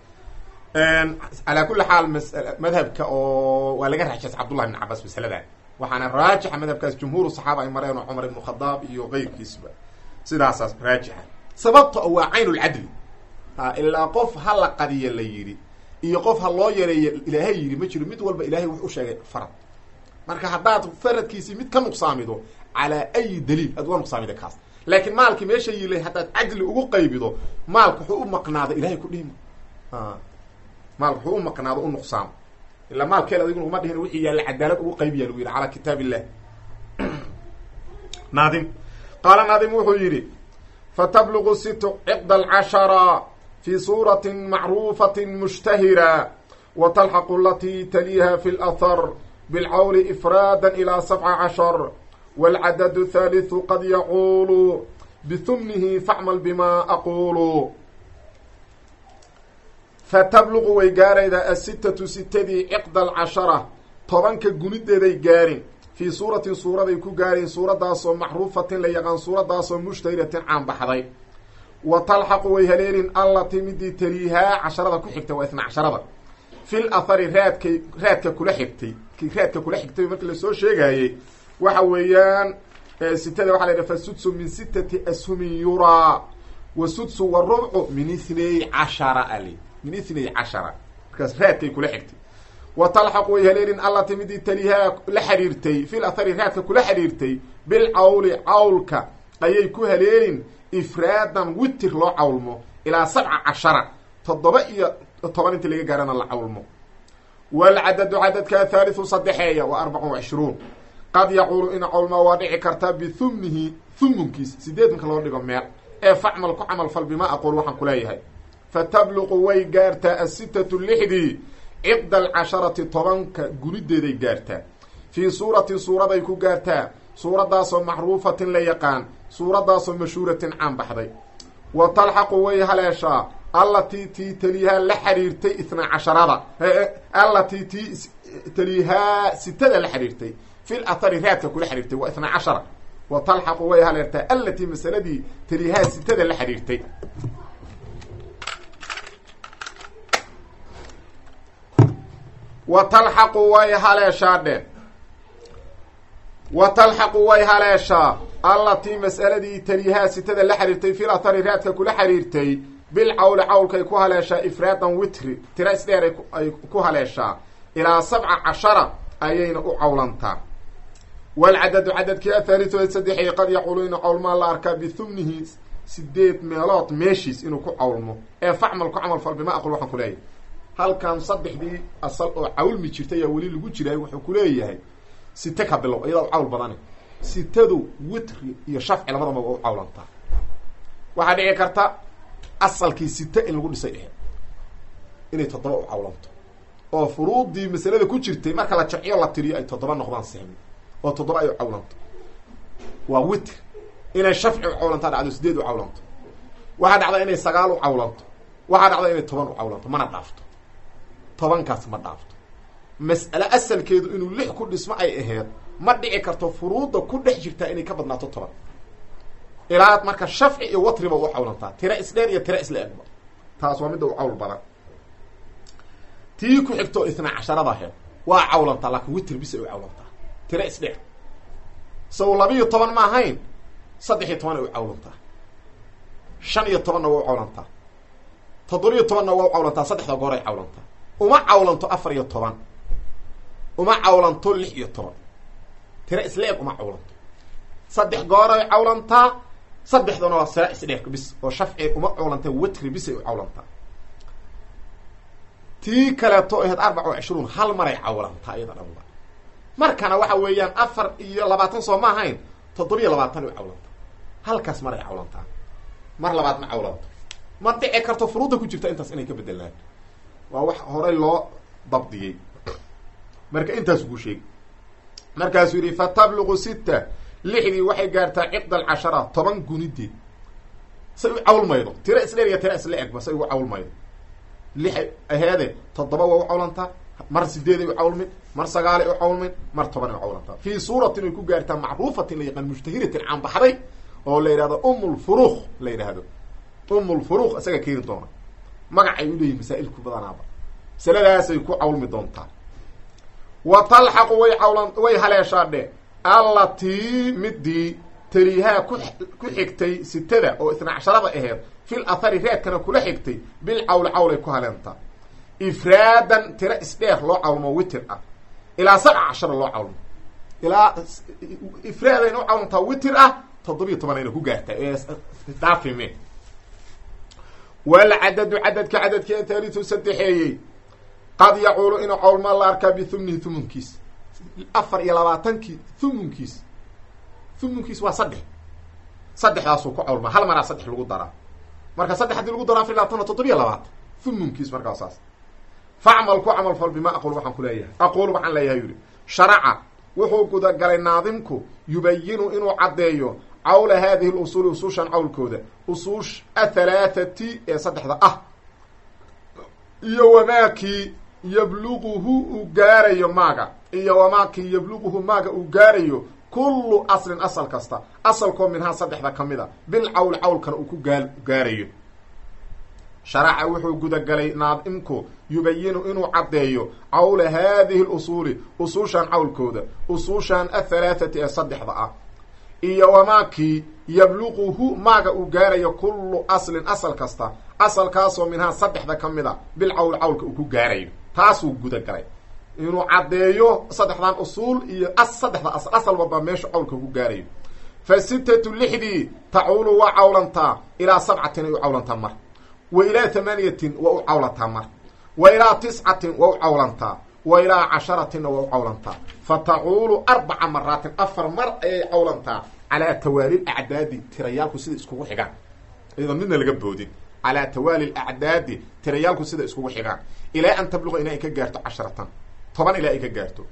calaa kulli xaal mas madhabka oo waa laga raajasa cabdullahi ibn cabaas masaladan waxaana raajixa madhabkaas jumhuuru saxaaba ay mareen oo cumar ibnu khadaab iyo keyrkiisba sidaasaas raajixa sababta oo waa cayn lcadli ha ilaa qof ha la qadiya la yidhi iyo qof ha loo yareeyo ilaahay yidhi ma jiro mid walba ilahay wuxu sheegay farad marka haddaad faradkiisii mid ka nuqsaamido calaa ayi daliil aad uga nuqsaamida kaas laakiin maalkii meesha yilay haddaad cadli ugu qaybido maalka wuxuu u maqnaada ilahay ku dhihima maalka wuxuu u maqnaado u nuqsaamo ilaa maalkeel adiguna uma dhihin wixii yaalla cadaalad ugu qaybiya lagu yidhi calaa kitaab illah naadim qaala naadim wuxuu yidhi fatabluqu situ ciqda alcashara fi suurati macruufati mushtahira wa talxaqu alatii taliiha fi lahar bilcawli ifraada ilaa sabca cashar wاlcadadu thaalitثu qad yacuulu bihumnihi facmal bima aquulu fatabluqu way gaaraydaa asitatu sitadii ciqda alcashara tobanka gunideeday gaarin fii suuratin suuraday ku gaareen suuradaasoo macruufatin la yaqaan suuradaasoo mushtahiratin caanbaxday wa talxaqu way haleelin allatii midii taliihaa casharada ku xigtay waa isna casharada fil athari raadkay raadka kula xigtay raadka kula xigtay markii lasoo sheegaayey waxa weeyaan sitada waxa la yidhaha fasudsu min sitati ashumin yuraa wa sudsu wa rubcu min ithnay cashara ali min ithnay cashara markaas raadkay kula xigtay wa talxaqu way haleelin allati midii talihaa la xidhiirtay fil athari raadka kula xidhiirtay bilcawli cawlka ayay ku haleelin ifraadan witir loo cawlmo ilaa sabca cashara toddoba iyo toban intii laga gaarana la cawlmo waalcadadu cadadka thaalithu saddexeeya waa arbacun wacishruun qad yaquulu in cawlmaa waa dhici kartaa bihumnihi humunkiis sideed marka loo dhigo meel ee facmal ku camal fal bima aquul waxaan ku leeyahay fatabluqu way gaartaa asitatu lixdii ciqda alcasharati tobanka gunideeday gaartaa fii suuratin suuraday ku gaartaa suuradaasoo macruufatin la yaqaan suuradaasoo mashhuuratin caan baxday wa talxaqu way haleeshaa allatii tii taliihaa la xiriirtay itnaa casharada allatii tii taliihaa sitada la xiriirtay fil athari raadka kula xiriirtay waa itnaa cashara wa talxaqu way haleertaa allatii masaladii taliihaa sitada la xiriirtay wa talxaqu way haleeshaa dhe wa talxaqu way haleeshaa allatii mas'aladii taliihaa sitada la xiriirtay fil athari raadka kula xiriirtay bilcawli cawlkay ku haleeshaa ifraadan witri tira isdheer ay ku haleeshaa ilaa sabca cashara ayayna u cawlantaa waalcadadu cadadkii athaalithu saddexey qad yacuulu inu cawlmaa la arkaa bihumnihi sideed meelood meeshiis inuu ku cawlmo ee facmal ku camal fal bima aqul waxaan ku leeyahay halkan saddexdii asal oo cawlmi jirtay ayaa weli lagu jiray wuxuu ku leeyahay site ka bilow iyadaa u cawl badane sitadu witri iyo shafci labadaba waa u cawlantaa waxaa dhici karta asalkii site in lagu dhisay aheyd inay toddoba u cawlanto oo furuudii masalada ku jirtay marka la jamciyo la tiriyo ay toddoba noqdaan sehmi oo toddoba ay u cawlanto waa witr inay shafci u cawlantaa dhacdo sideed u cawlanto waxaa dhacda inay sagaal u cawlanto waxaa dhacda inay toban u cawlanto mana dhaafto tobankaas ma dhaafto mas'ale asalkeedu inuu lix ku dhismo ay aheyd ma dhici karto furuudda ku dhex jirtaa inay ka badnaato toban ilaa marka shafci iyo watriba u cawlantaa tira isdheer iyo tira isla egba taas waa midda u cawl badan tii ku xigto itnaa casharada aheyd waa cawlantaa laakiin witr bis ay u cawlantaa tira isdheer saw labiiyo toban ma ahayn saddex iyo toban ay u cawlantaa shan iyo tobanna waa u cawlantaa toddobiyo tobanna waa u cawlantaa saddexda goor ay cawlantaa uma cawlanto afar iyo toban uma cawlanto lix iyo toban tira isla eg uma cawlanto saddex gooray cawlantaa saddexdana waa sira isdheer bis oo shafci uma cawlanta witri bisay u cawlantaa tii kaleeto ahayd arbaca wa cishruun hal maray cawlantaa iyada dhanba markana waxa weeyaan afar iyo labaatan soo ma ahayn toddobiyo labaatan u cawlantaa halkaas maray cawlantaa mar labaad ma cawlanto ma dhici karto furuudda ku jirta intaas inay ka bedelaan waa wax horay loo dabdiyey marka intaas kuu sheegi markaasuu yidhi fatabluqu sita lixdii waxay gaartaa ciqda alcashara toban gunideed say u cawlmaydo tira isdheer iyo tira isla egba say ugu cawlmaydo lixay aheede toddoba waa u cawlantaa mar sideeday u cawlmin mar sagaalay u cawlmin mar tobanay u cawlantaa fii suuratin ay ku gaartaa macruufatin la yaqaan mushtahiratin caanbaxday oo la yidhahdo umulfuruuq la yidhaahdo umulfuruuq isaga keeni doona magacay u leeyihin masaa'ilku badanaaba masaladaasay ku cawlmi doontaa wa talxaqu way cawlan way haleeshaa dhe allatii midii taliihaa ku ku xigtay sitada oo isna casharada aheyd fil athari reedkana kula xigtay bil cawli cawlay ku haleentaa ifraadan tira isdheer loo cawlmo witir ah ilaa sabca cashara loo cawlmo ilaa ifraadayna u cawlantaa witir ah toddobiyo tobanayna ku gaartaa daafime walcadadu cadadka cadadkii taalitu saddexeeyey qad yacuulu inuu cawlmaa la arkaa bihumnihi humunkiis afar iyo labaatankii humunkiis humunkiis waa saddex saddexdaasuu ku cawlmaa hal maraa saddex lagu daraa marka saddex hadii lagu daro afar iyo labaatan toddobiya labaatan thumunkiis markaa saas facmal ku camal fal bima aqul waxaan ku leeyahay aqul waxaan leeyahay yidhi sharaca wuxuu gudagalay naadimku yubayinu inuu caddeeyo cawla haadihi lusuuli usuushan cawlkooda usuush athalaathati ee saddexda ah iyo wamaakii yabluguhu uu gaarayo maaga iyo wamaakii yabluguhu maaga uu gaarayo kullu aslin asal kasta asalkoo minhaa saddexda ka mid a bil cawl cawlkana uu ku gaa gaarayo sharaca wuxuu gudagalay naadimku yubayinu inuu caddeeyo cawla haadihi lusuuli usuushan cawlkooda usuushan athalaathati ee saddexda ah iyo wamaakii yabluquhu maaga uu gaarayo kullu aslin asal kasta asalkaasoo minhaa saddexda ka mid a bil cawl cawlka uu ku gaarayo taasuu gudagalay inuu caddeeyo saddexdan usuul iyo saddexda asal asal walba meeshu cawlka ku gaarayo fa sittatu lixdii tacuulu waa cawlantaa ilaa sabcatin ay u cawlantaa mar wa ilaa tamaaniyatin waa u cawlantaa mar wa ilaa tiscatin waa u cawlantaa wa ilaa casharatinna waa u cawlantaa fa tacuulu arbaca maraatin afar mar ayay cawlantaa calaa tawaali acdaadi tirayaalku sida iskugu xigaan iyadoo midna laga boodin calaa tawaali acdaadi tirayaalku sida iskugu xigaan ilaa an tabluqa ina ay ka gaarto casharatan toban ilaa ay ka gaarto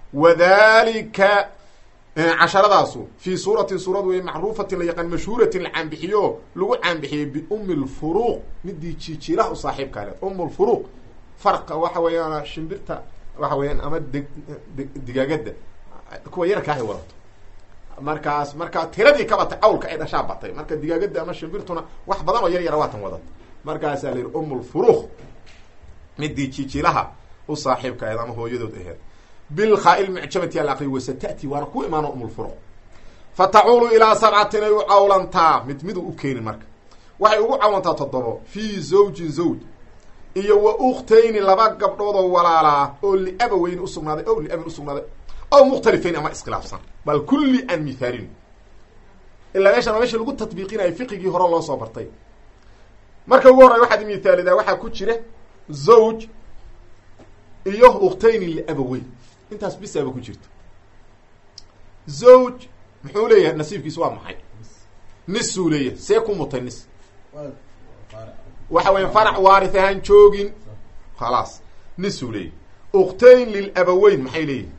wadalika casharadaasu fii suuratin suurad wey macruufatin la yaqaan mashhuuratin la caanbixiyo lagu caanbixiyey biumi lfuruuq midii jijiilaha u saaxiibkaa le um lfuruuq farqa waxa weeyaan shimbirta waxa weeyaan ama d digaagada kuwa yarka ahay wadato markaas markaa tiradii ka batay cawlka ay dhashaa batay marka digaagada ama shimbirtuna wax badan oo yar yara waatan wadato markaasaa la yihi um lfuruuq midii jijiilaha u saaxiibka aheed ama hooyadood aheed bilkhaa lmucjamati al aqri wasatati waana ku imaano umulfuruq fa tacuulu ilaa sabcatin ay u cawlantaa mid miduu u keeni marka waxay ugu cawlantaa toddobo fii zawjin zawj iyo wa ukhtayni laba gabdhoodoo walaalaa oo liabaweyn usugnaaday ow liabin usugnaaday ow mukhtalifayn ama iskhilaafsan bal kulli aan mithaalin ilaa meeshan waa meesha lagu tatbiiqinayo fiqigii hore loo soo bartay marka ugu horrey waxaad mithaalidaa waxaa ku jira zawj iyo ukhtayni liabaweyn intaas bisaaba ku jirto zawj muxuu leeyahay nasiibkiis waa maxay nisuu leeyahay see ku mutay nis waxa weya farac waaris ahaan joogin khalaas nisuu leeyahay ukhtayn lilabaweyn maxay leeyihin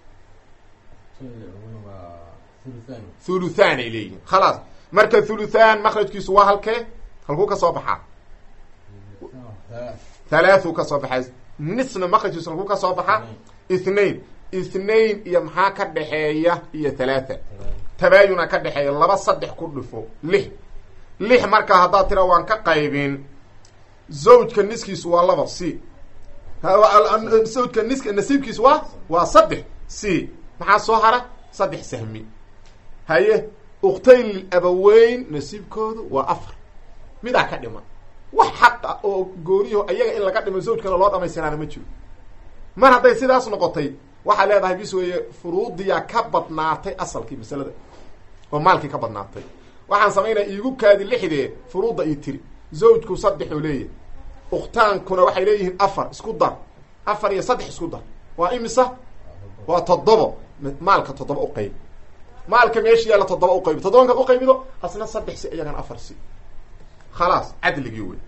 thuluthan ay leeyihin khalaas marka thuluthan makrajkiisu waa halkee halkuu ka soo baxaa halaathuu ka soo baxaa nisna makrajkiisu halkuu ka soo baxaa ithnain ithnain iyo maxaa ka dhexeeya iyo thalaatha tabaayuna ka dhexeeya laba saddex ku dhifo lix lix markaa haddaad tira waan ka qaybin zawjka niskiisu waa laba c zawjka niska nasiibkiisu waa waa saddex c maxaa soo hara saddex sahmi haye ukhtayn lilabaweyn nasiibkoodu waa afar midaa ka dhiman wax xaqa oo gooniyaho ayaga in laga dhimo zawjkana loo dhamaystiraana ma jiro mar hadday sidaas noqotay waxaa leedahay bis weeye furuudiyaa ka badnaatay asalkii masalada oo maalkii ka badnaatay waxaan samaynaya iigu kaadi lixdee furuudda io tiri zawjku saddexuu leeyahay ukhtaankuna waxay leeyihiin afar isku dar afar iyo saddex isku dar waa imisa waa toddobo maalka toddoba uqayb maalka meesha yaalla toddoba uqaybi toddobankaad uqaybido asna saddex si iyagana afar si khalaas cadligii wey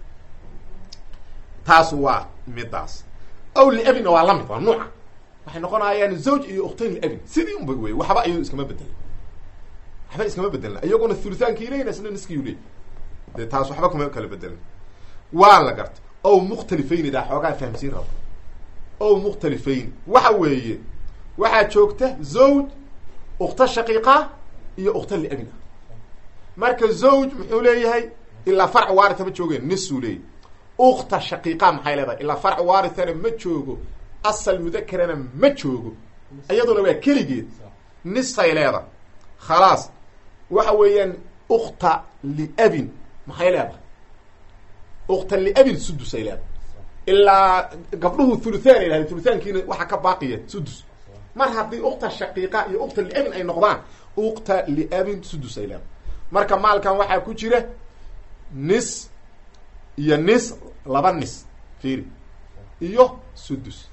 taasu waa midaas aw liabinna waa lamid waa nuuca waxay noqonayaan zawj iyo ukhtayn liabin sidii unba wey waxba iyado iskama bedelin waxba iskama bedelna iyaguna thulithaankii leyin isna niskiyu leey dee taas waxba kuma kala bedelin waa la garta ow mukhtalifayn daa xoogaa fahamsiin rabo ow mukhtalifayn waxa weeye waxaa joogta zawj ukhta shaqiiqa iyo ukhta liabin ah marka zawj muxuu leeyahay ilaa farc waarita ma joogeen nisuu leeyahy ukta shaqiiqa maxay leedahay ilaa farc waarithana ma joogo asal mudakerana ma joogo iyaduna waa keligeed nisay leedahay khalaas waxa weeyaan ukta liabin maxay leedahay ukta liabin sudusay leedahay ilaa gabdhuhu thuluthan ay lahayd thuluthaankiina waxaa ka baaqiya sudus mar haddii ukta shaqiiqa iyo ukta liabin ay noqdaan ukta liabin sudus ay leedahay marka maalkan waxaa ku jira nis iyo nis laba nis fiiri iyo sudus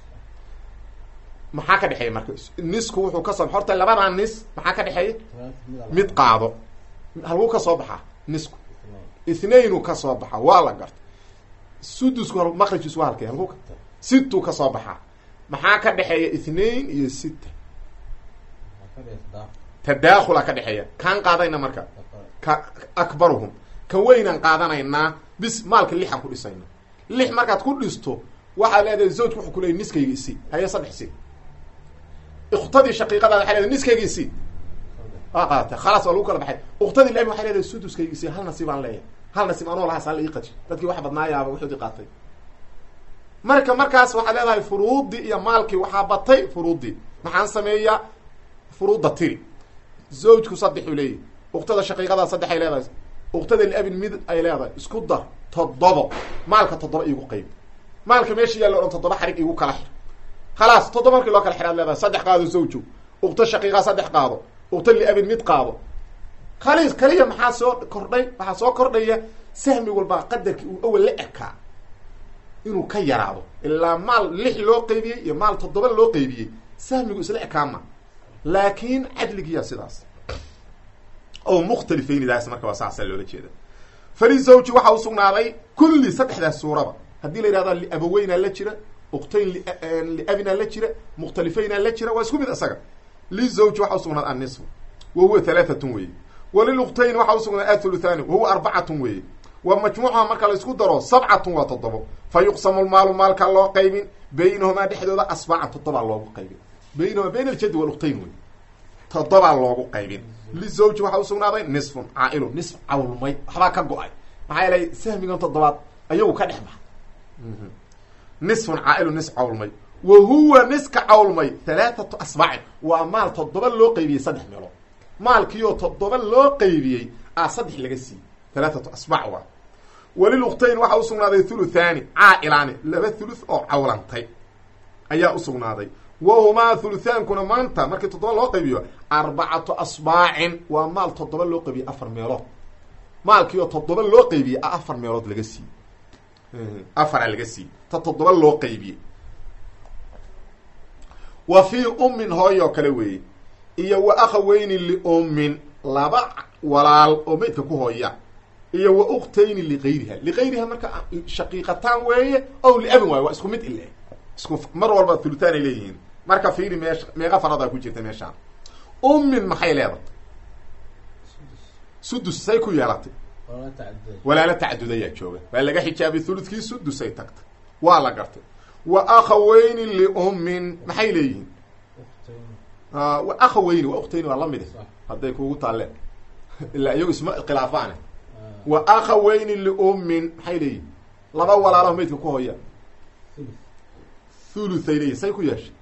maxaa ka dhexeeya marka nisku wuxuu kasoo horta labadaa nis maxaa ka dhexeeya mid qaado halkuu ka soo baxaa nisku ithnainu ka soo baxa waa la garta sudusku maqrajkiisu waa halkay halku situ ka soo baxaa maxaa ka dhexeeya ithnain iyo sita tadakhula ka dhexeeya kaan qaadayna marka ka akbaruhum kan weynaan qaadanaynaa bis maalka lixaan ku dhisayna lix markaad ku dhisto waxaad leedahay zawjka wuxuu ku leeyay niskayga isi haye saddex si uktadii shaqiiqadaada waxay leedahay niskayga isi waa qaadata khalaas waa lagu kala baxay uktadii laami waxay leedahay suduskayga isi hal nasiib aan leeyahay hal nasiib anoo lahaas hala ii qaji dadkii wax badnaayaaba wuxuudi qaatay marka markaas waxaad leedahay furuudii iyo maalkii waxaa batay furuudii maxaan sameeyaa furuudda tiri zawjku saddexuu leeyahy uktada shaqiiqadaa saddex ay leedahay uktada liabin mid ay leedahay isku dar toddobo maalka toddoba iigu qayb maalka meesha yaalla o dhan toddoba xarig igu kala xir khalaas toddoba markii loo kala xiraad leedahay saddex qaado zawjo ukta shaqiiqa saddex qaado ukta liabin mid qaado khaliis kaliya maxaa soo kordhay waxaa soo kordhaya sahmi walbaa qadarkii uu awel la ekaa inuu ka yaraado ilaa maal lix loo qeybiyey iyo maal toddoba loo qeybiyey sahmigu isla ekaama laakin cadligiya sidaas o mukhtalifaynidaas marka waa saasa loola jeeda falizawji waxaa usugnaaday kulli saddexdaas suuraba haddii la yihahda liabaweynaa la jira uktayn liabinaa la jira mukhtalifaynaa la jira waa isku mid isaga lizawji waxaa usugnaaday annisfu wa huwa halaaatun weeye waliluktayn waxaa usugnaaday athuluthani wahuwa arbacatun weeye wa majmuuca marka la isku daro sabcatun waa toddobo fa yuqsamu lmaalu maalka loo qaybin baynahumaa dhexdooda asbaacan toddobaa loogu qaybin baynahumaa bayn aljadi waluktayn wey toddobaa loogu qaybin lizawji waxaa usugnaaday nisfun caailun nisf cawlmay waxbaa ka go-ay maxaa yeelay sahmigan toddobaad ayagu ka dhex baxa nisfun caailun nis cawlmay wa huwa niska cawlmay halaathatu asbaacin waa maal toddoba loo qaybiyey saddex meelood maalkiioo toddoba loo qaybiyey a saddex laga siiyey halaathatu asbaac waa waliluktayn waxaa usugnaaday thuluthaani caa'ilaani laba thuluth oo cawlantay ayaa usugnaaday wahumaa thuluthaankuna maanta markii toddoba loo qaybiyo arbacatu asbaacin waa maal toddoba loo qaybiyey afar meelood maalkii oo toddoba loo qaybiyey a afar meelood laga siiyey afara laga siiyey ta toddoba loo qaybiyey wa fii ummin hooy oo kale weeye iyo wa akhaweyni liummin laba walaal oo meydka ku hooya iyo wa uktayni ligayriha ligayriha marka shaqiiqataan weeye ow liabin waayo waa isku mid ile isku mar walba thuluthaan ay leeyihiin marka fiiri meesha meeqa faradaa ku jirta meeshaan ummin maxay leedatay sudus say ku yeelatay walaalo tacadudayaa jooga waa laga xijaabay thuludkii sudusay tagtay waa la gartay wa akhaweyni liummin maxay leeyihiin wa akhaweyni wa uktayni waa lamid hadday kuugu taalleen ilaa iyagu isma khilaafaane wa akhaweyni liummin maxay leeyihin laba walaalaho meydka ku hooya thuluthay leeyihin say ku yeeshay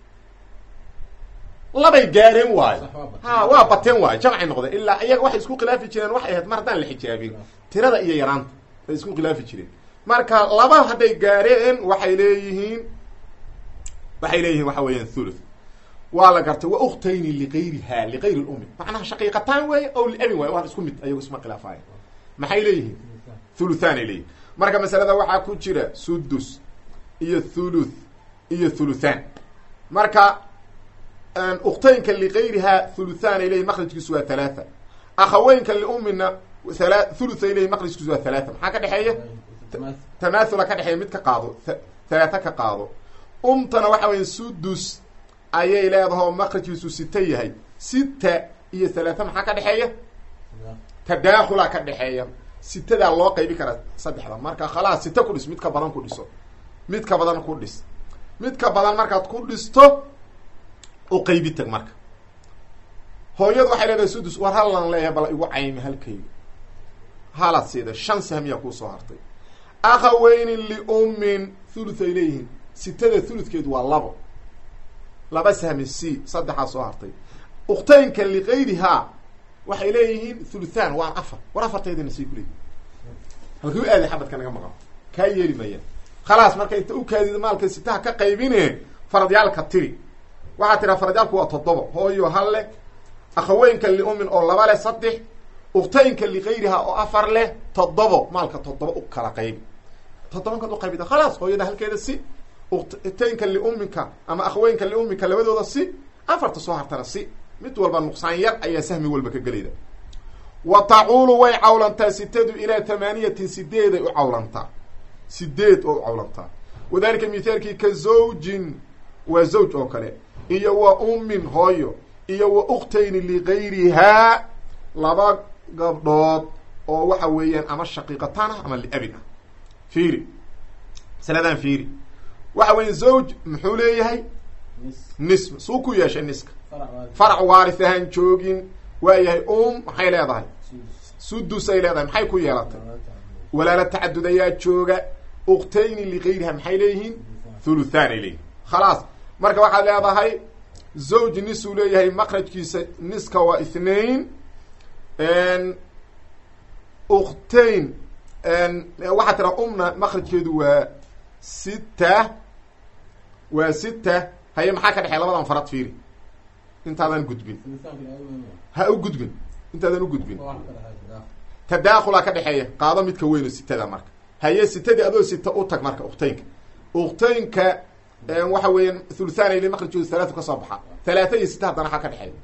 labay gaareen waayo ha waa bateen waayo jamcay noqdeen ilaa iyaga waxay isku khilaafi jireen waxay ahayd mar haddaan la xijaabin tirada iyo yaraanta bay isku khilaafi jireen marka laba hadday gaareen waxay leeyihiin waxay leeyihiin waxa weeyaan thuluth waa la gartay wa uktayni ligayriha ligayri lummi macnaha shaqiiqataan weeye ow liabin waayo waa isku mid ayagu isma khilaafaaya maxay leeyihiin thuluthaanay leeyihin marka masalada waxaa ku jira sudus iyo thuluth iyo thuluthaan marka uktaynka ligayriha thuluthaan ay leyihin makrajkiisu waa halaatha akhaweynka liummina hala thuluth ay leyihin makrajkiisu waa halaatha maxaa ka dhexeeya tamathula ka dhexeeya mid ka qaado halaatha ka qaado umtana waxa weya sudus ayay leedaha oo makrajkiisu sita yahay sita iyo halaatha maxaa ka dhexeeya tadaakhulaa ka dhexeeya sitadaa loo qaybi karaa saddexda marka khalaas sita ku dhis mid ka badan ku dhiso mid ka badan ku dhis mid ka badan markaad ku dhisto u qaybi tag marka hooyadu waxay leedahay sudus war hallan leeyahay bala igu caymi halkayga halaad siida shan sahmiyaa kuusoo hartay akhaweyni liummin thuluth ay leeyihiin sitada thuludkeedu waa labo laba sahmi c saddexaa soo hartay uktaynka ligayrihaa waxay leeyihiin thuluthaan waan afar war afartaydina sii kuleeyihin halkuu aaday xabadka naga maqan kaa yeeli mayaan khalaas marka inta u kaadida maalka sitaha ka qaybine faradyaalka tiri waxaa tiraa faradyaalku waa toddoba hooyo hal leh akhaweynka liumin oo laba leh saddex uktaynka ligayriha oo afar leh toddobo maalka toddoba u kala qaybi toddobankaad uqaybida khalaas hooyada halkeeda si uktaynka liuminka ama akhaweynka liuminka labadooda si afarta soo hartana si mid walba nuqsaan yar ayaa sahmi walba ka gelayda wa tacuulu way cawlantaa sitadu ilaa tamaaniyatin sideeday u cawlantaa sideed oo u cawlantaa wadalika mithaalkii ka zawjin waa zawj oo kale iyo wa ummin hooyo iyo wa ukhtayni ligayrihaa laba gabdhood oo waxa weeyaan ama shaqiiqataan ah ama liabin ah fiiri masaladan fiiri waxa weya zawj muxuu leeyahay nis suu ku yeeshay niska farac waaris ahaan joogin waayahay um maxay leedahay sudusay leedahay maxay ku yeelatay walaala tacadud ayaa jooga uktayni ligayriha maxay leeyihiin thuluthan ay leeyihin khalaas marka waxaad leedahay zawj nisuu leeyahay makrajkiisa niska waa ithnain uktayn waxaa tira umna makrajkeedu waa sita waa sita haye maxaa ka dhexeya labadan farad fiiri intaadan gudbin ha u gudbin intaadan u gudbin tadaakhulaa ka dhexeeya qaado midka weyno sitada marka haye sitadii adoo sita u tag marka uktaynka uktaynka waxa weeyaan thuluthan ile makrajkoodu halaatu ka soo baxa halaata iyo sita haddana waxaa ka dhexeeya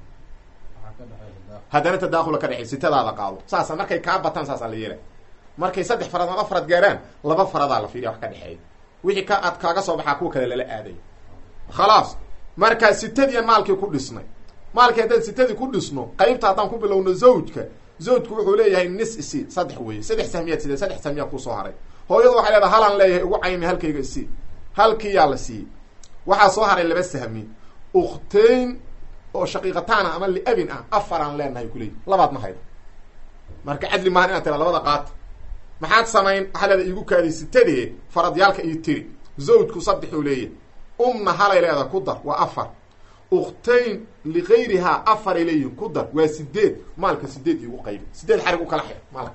haddana tadakhula ka dhexeey sitadaada qaado saasa markay kaa bataan saasaa la yeela markay saddex farad laba farad gaaraan laba faradaa la fiiriya wax ka dhexeeya wixii ka ad kaaga soo baxaa kuwa kale lala aaday khalaas markaa sitadiian maalkii ku dhisnay maalkii haddaan sitadii ku dhisno qaybta haddaan ku bilowno zawjka zawjku wuxuu leeyahay nis isi saddex weye saddex sahmiyaad sidee saddex sahmiyaad kusoo haray hooyadu waxay leedahay halaan leeyahay ugu caymi halkayga isi halkii yaa la siiyey waxaa soo haray laba sahmi ukhtayn oo shaqiiqataana ama liabin ah afaraan leenahay kuleeyi labaad ma haydo marka cadli maahan inaad tira labada qaata maxaad samayn waxaa leeda iigu kaadiy sitadee faradyaalka io tiri zawjku saddexuu leeyahay umna halay leeda ku dar waa afar ukhtayn ligayrihaa afaray leeyihin ku dar waa sideed maalka sideed iigu qaybi sideed xarig u kala xir maalka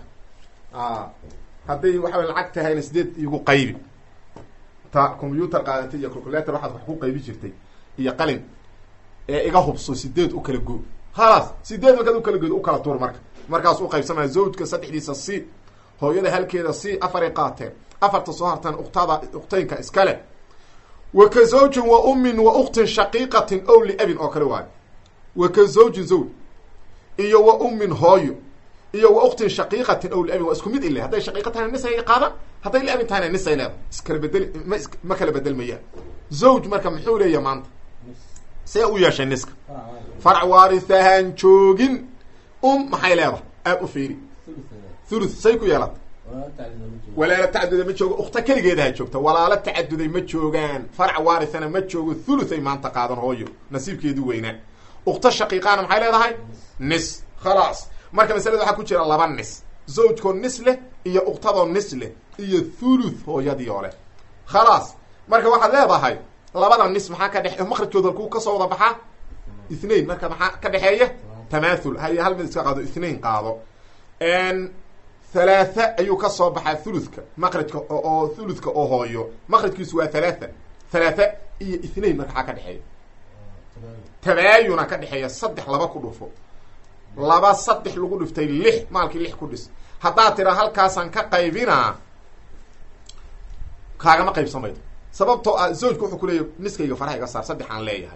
hadday waxa way lacag tahayna sideed iigu qaybi ta combyuutar qaadatay iyo calculator waxaad wax ku qaybi jirtay iyo qalin ee iga hubso sideed u kala go khalaas sideed markaad u kala goodo u kala tuur marka markaas u qaybsamaya zawjka saddexdiisa c hooyada halkeeda c afaray qaateen afarta soo hartaan uktada uktaynka iskale wa ka zawjin wa ummin wa uktin shaqiiqatin ow liabin oo kale waayo wa ka zawjin zawj iyo wa ummin hooyo iyo wa uktin shaqiiqatin ow liabin waa isku mid ile hadday shaqiiqa tahayna nisay qaadan hadday liabin tahayna nisay leeda iskala bedeli ma is ma kala bedelmayaan zawj marka muxuu leeyahay maanta see u yeeshay niska farac waarisahaan joogin um maxay leedahay aad u fiiri thuluth say ku yeelata walaalo tacaduday ma joogo ukta keligeedaha joogta walaalo tacaduday ma joogaan farac waarisana ma joogo thuluthay maanta qaadan hooyo nasiibkeedu weynaa ukta shaqiiqaana maxay leedahay nis khalaas marka masalada waxaa ku jira laba nis zawjkoo nis leh iyo uktadoo nis leh iyo thuluth hooyadii oo leh khalaas marka waxaad leedahay labada nis maxaa ka dhexe makrajkooda halkuu kasoo wada baxaa ithnain marka maxaa ka dhexeeya tamathul haye hal mid iska qaado ithnain qaado halaatha ayuu ka soo baxaa thuluthka makrajka oo thuluthka oo hooyo makrajkiisu waa halaatha halaatha iyo ithnain marka xaa ka dhexeeya tabaayuna ka dhexeeya saddex laba ku dhufo laba saddex lagu dhiftay lix maalkii lix ku dhis haddaad tira halkaasaan ka qaybinaa kaagama qaybsamaydo sababtoo ah zawjka wuxuu kuleeyahy niskayga faraha iga saar saddex aan leeyahay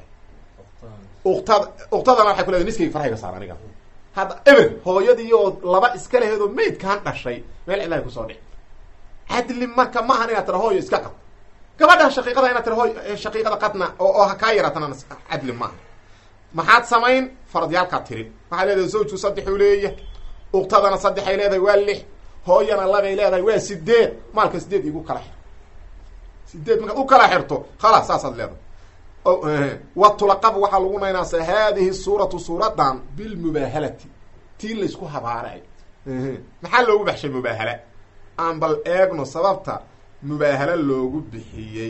uktad uktadana waxay kuleedahay niskayga faraha iga saar aniga hadda eber hooyadii oo laba iska laheedoo maydkaan dhashay meel cilahay kusoo dhic cadli marka maahan inaad tira hooyo iska qad gabadha shaqiiqada inaad tira hooy shaqiiqada qadna oo oo ha kaa yaraatana cadli maaha maxaad samayn faradyaalkaad tirin waxaa leedahay zawjku saddexuu leeyahay uktadana saddexay leedahay waa lix hooyana labay leedahay waa sideed maalka sideed igu kala xir sideed markaad u kala xirto khalaas saasaad leedahay wa tulaqab waxaa lagu naynaasa haadihi suuratu suuradan bilmubaahalati tii laysku habaaray maxaa loogu baxshay mubaahala aan bal eegno sababta mubaahalo loogu bixiyey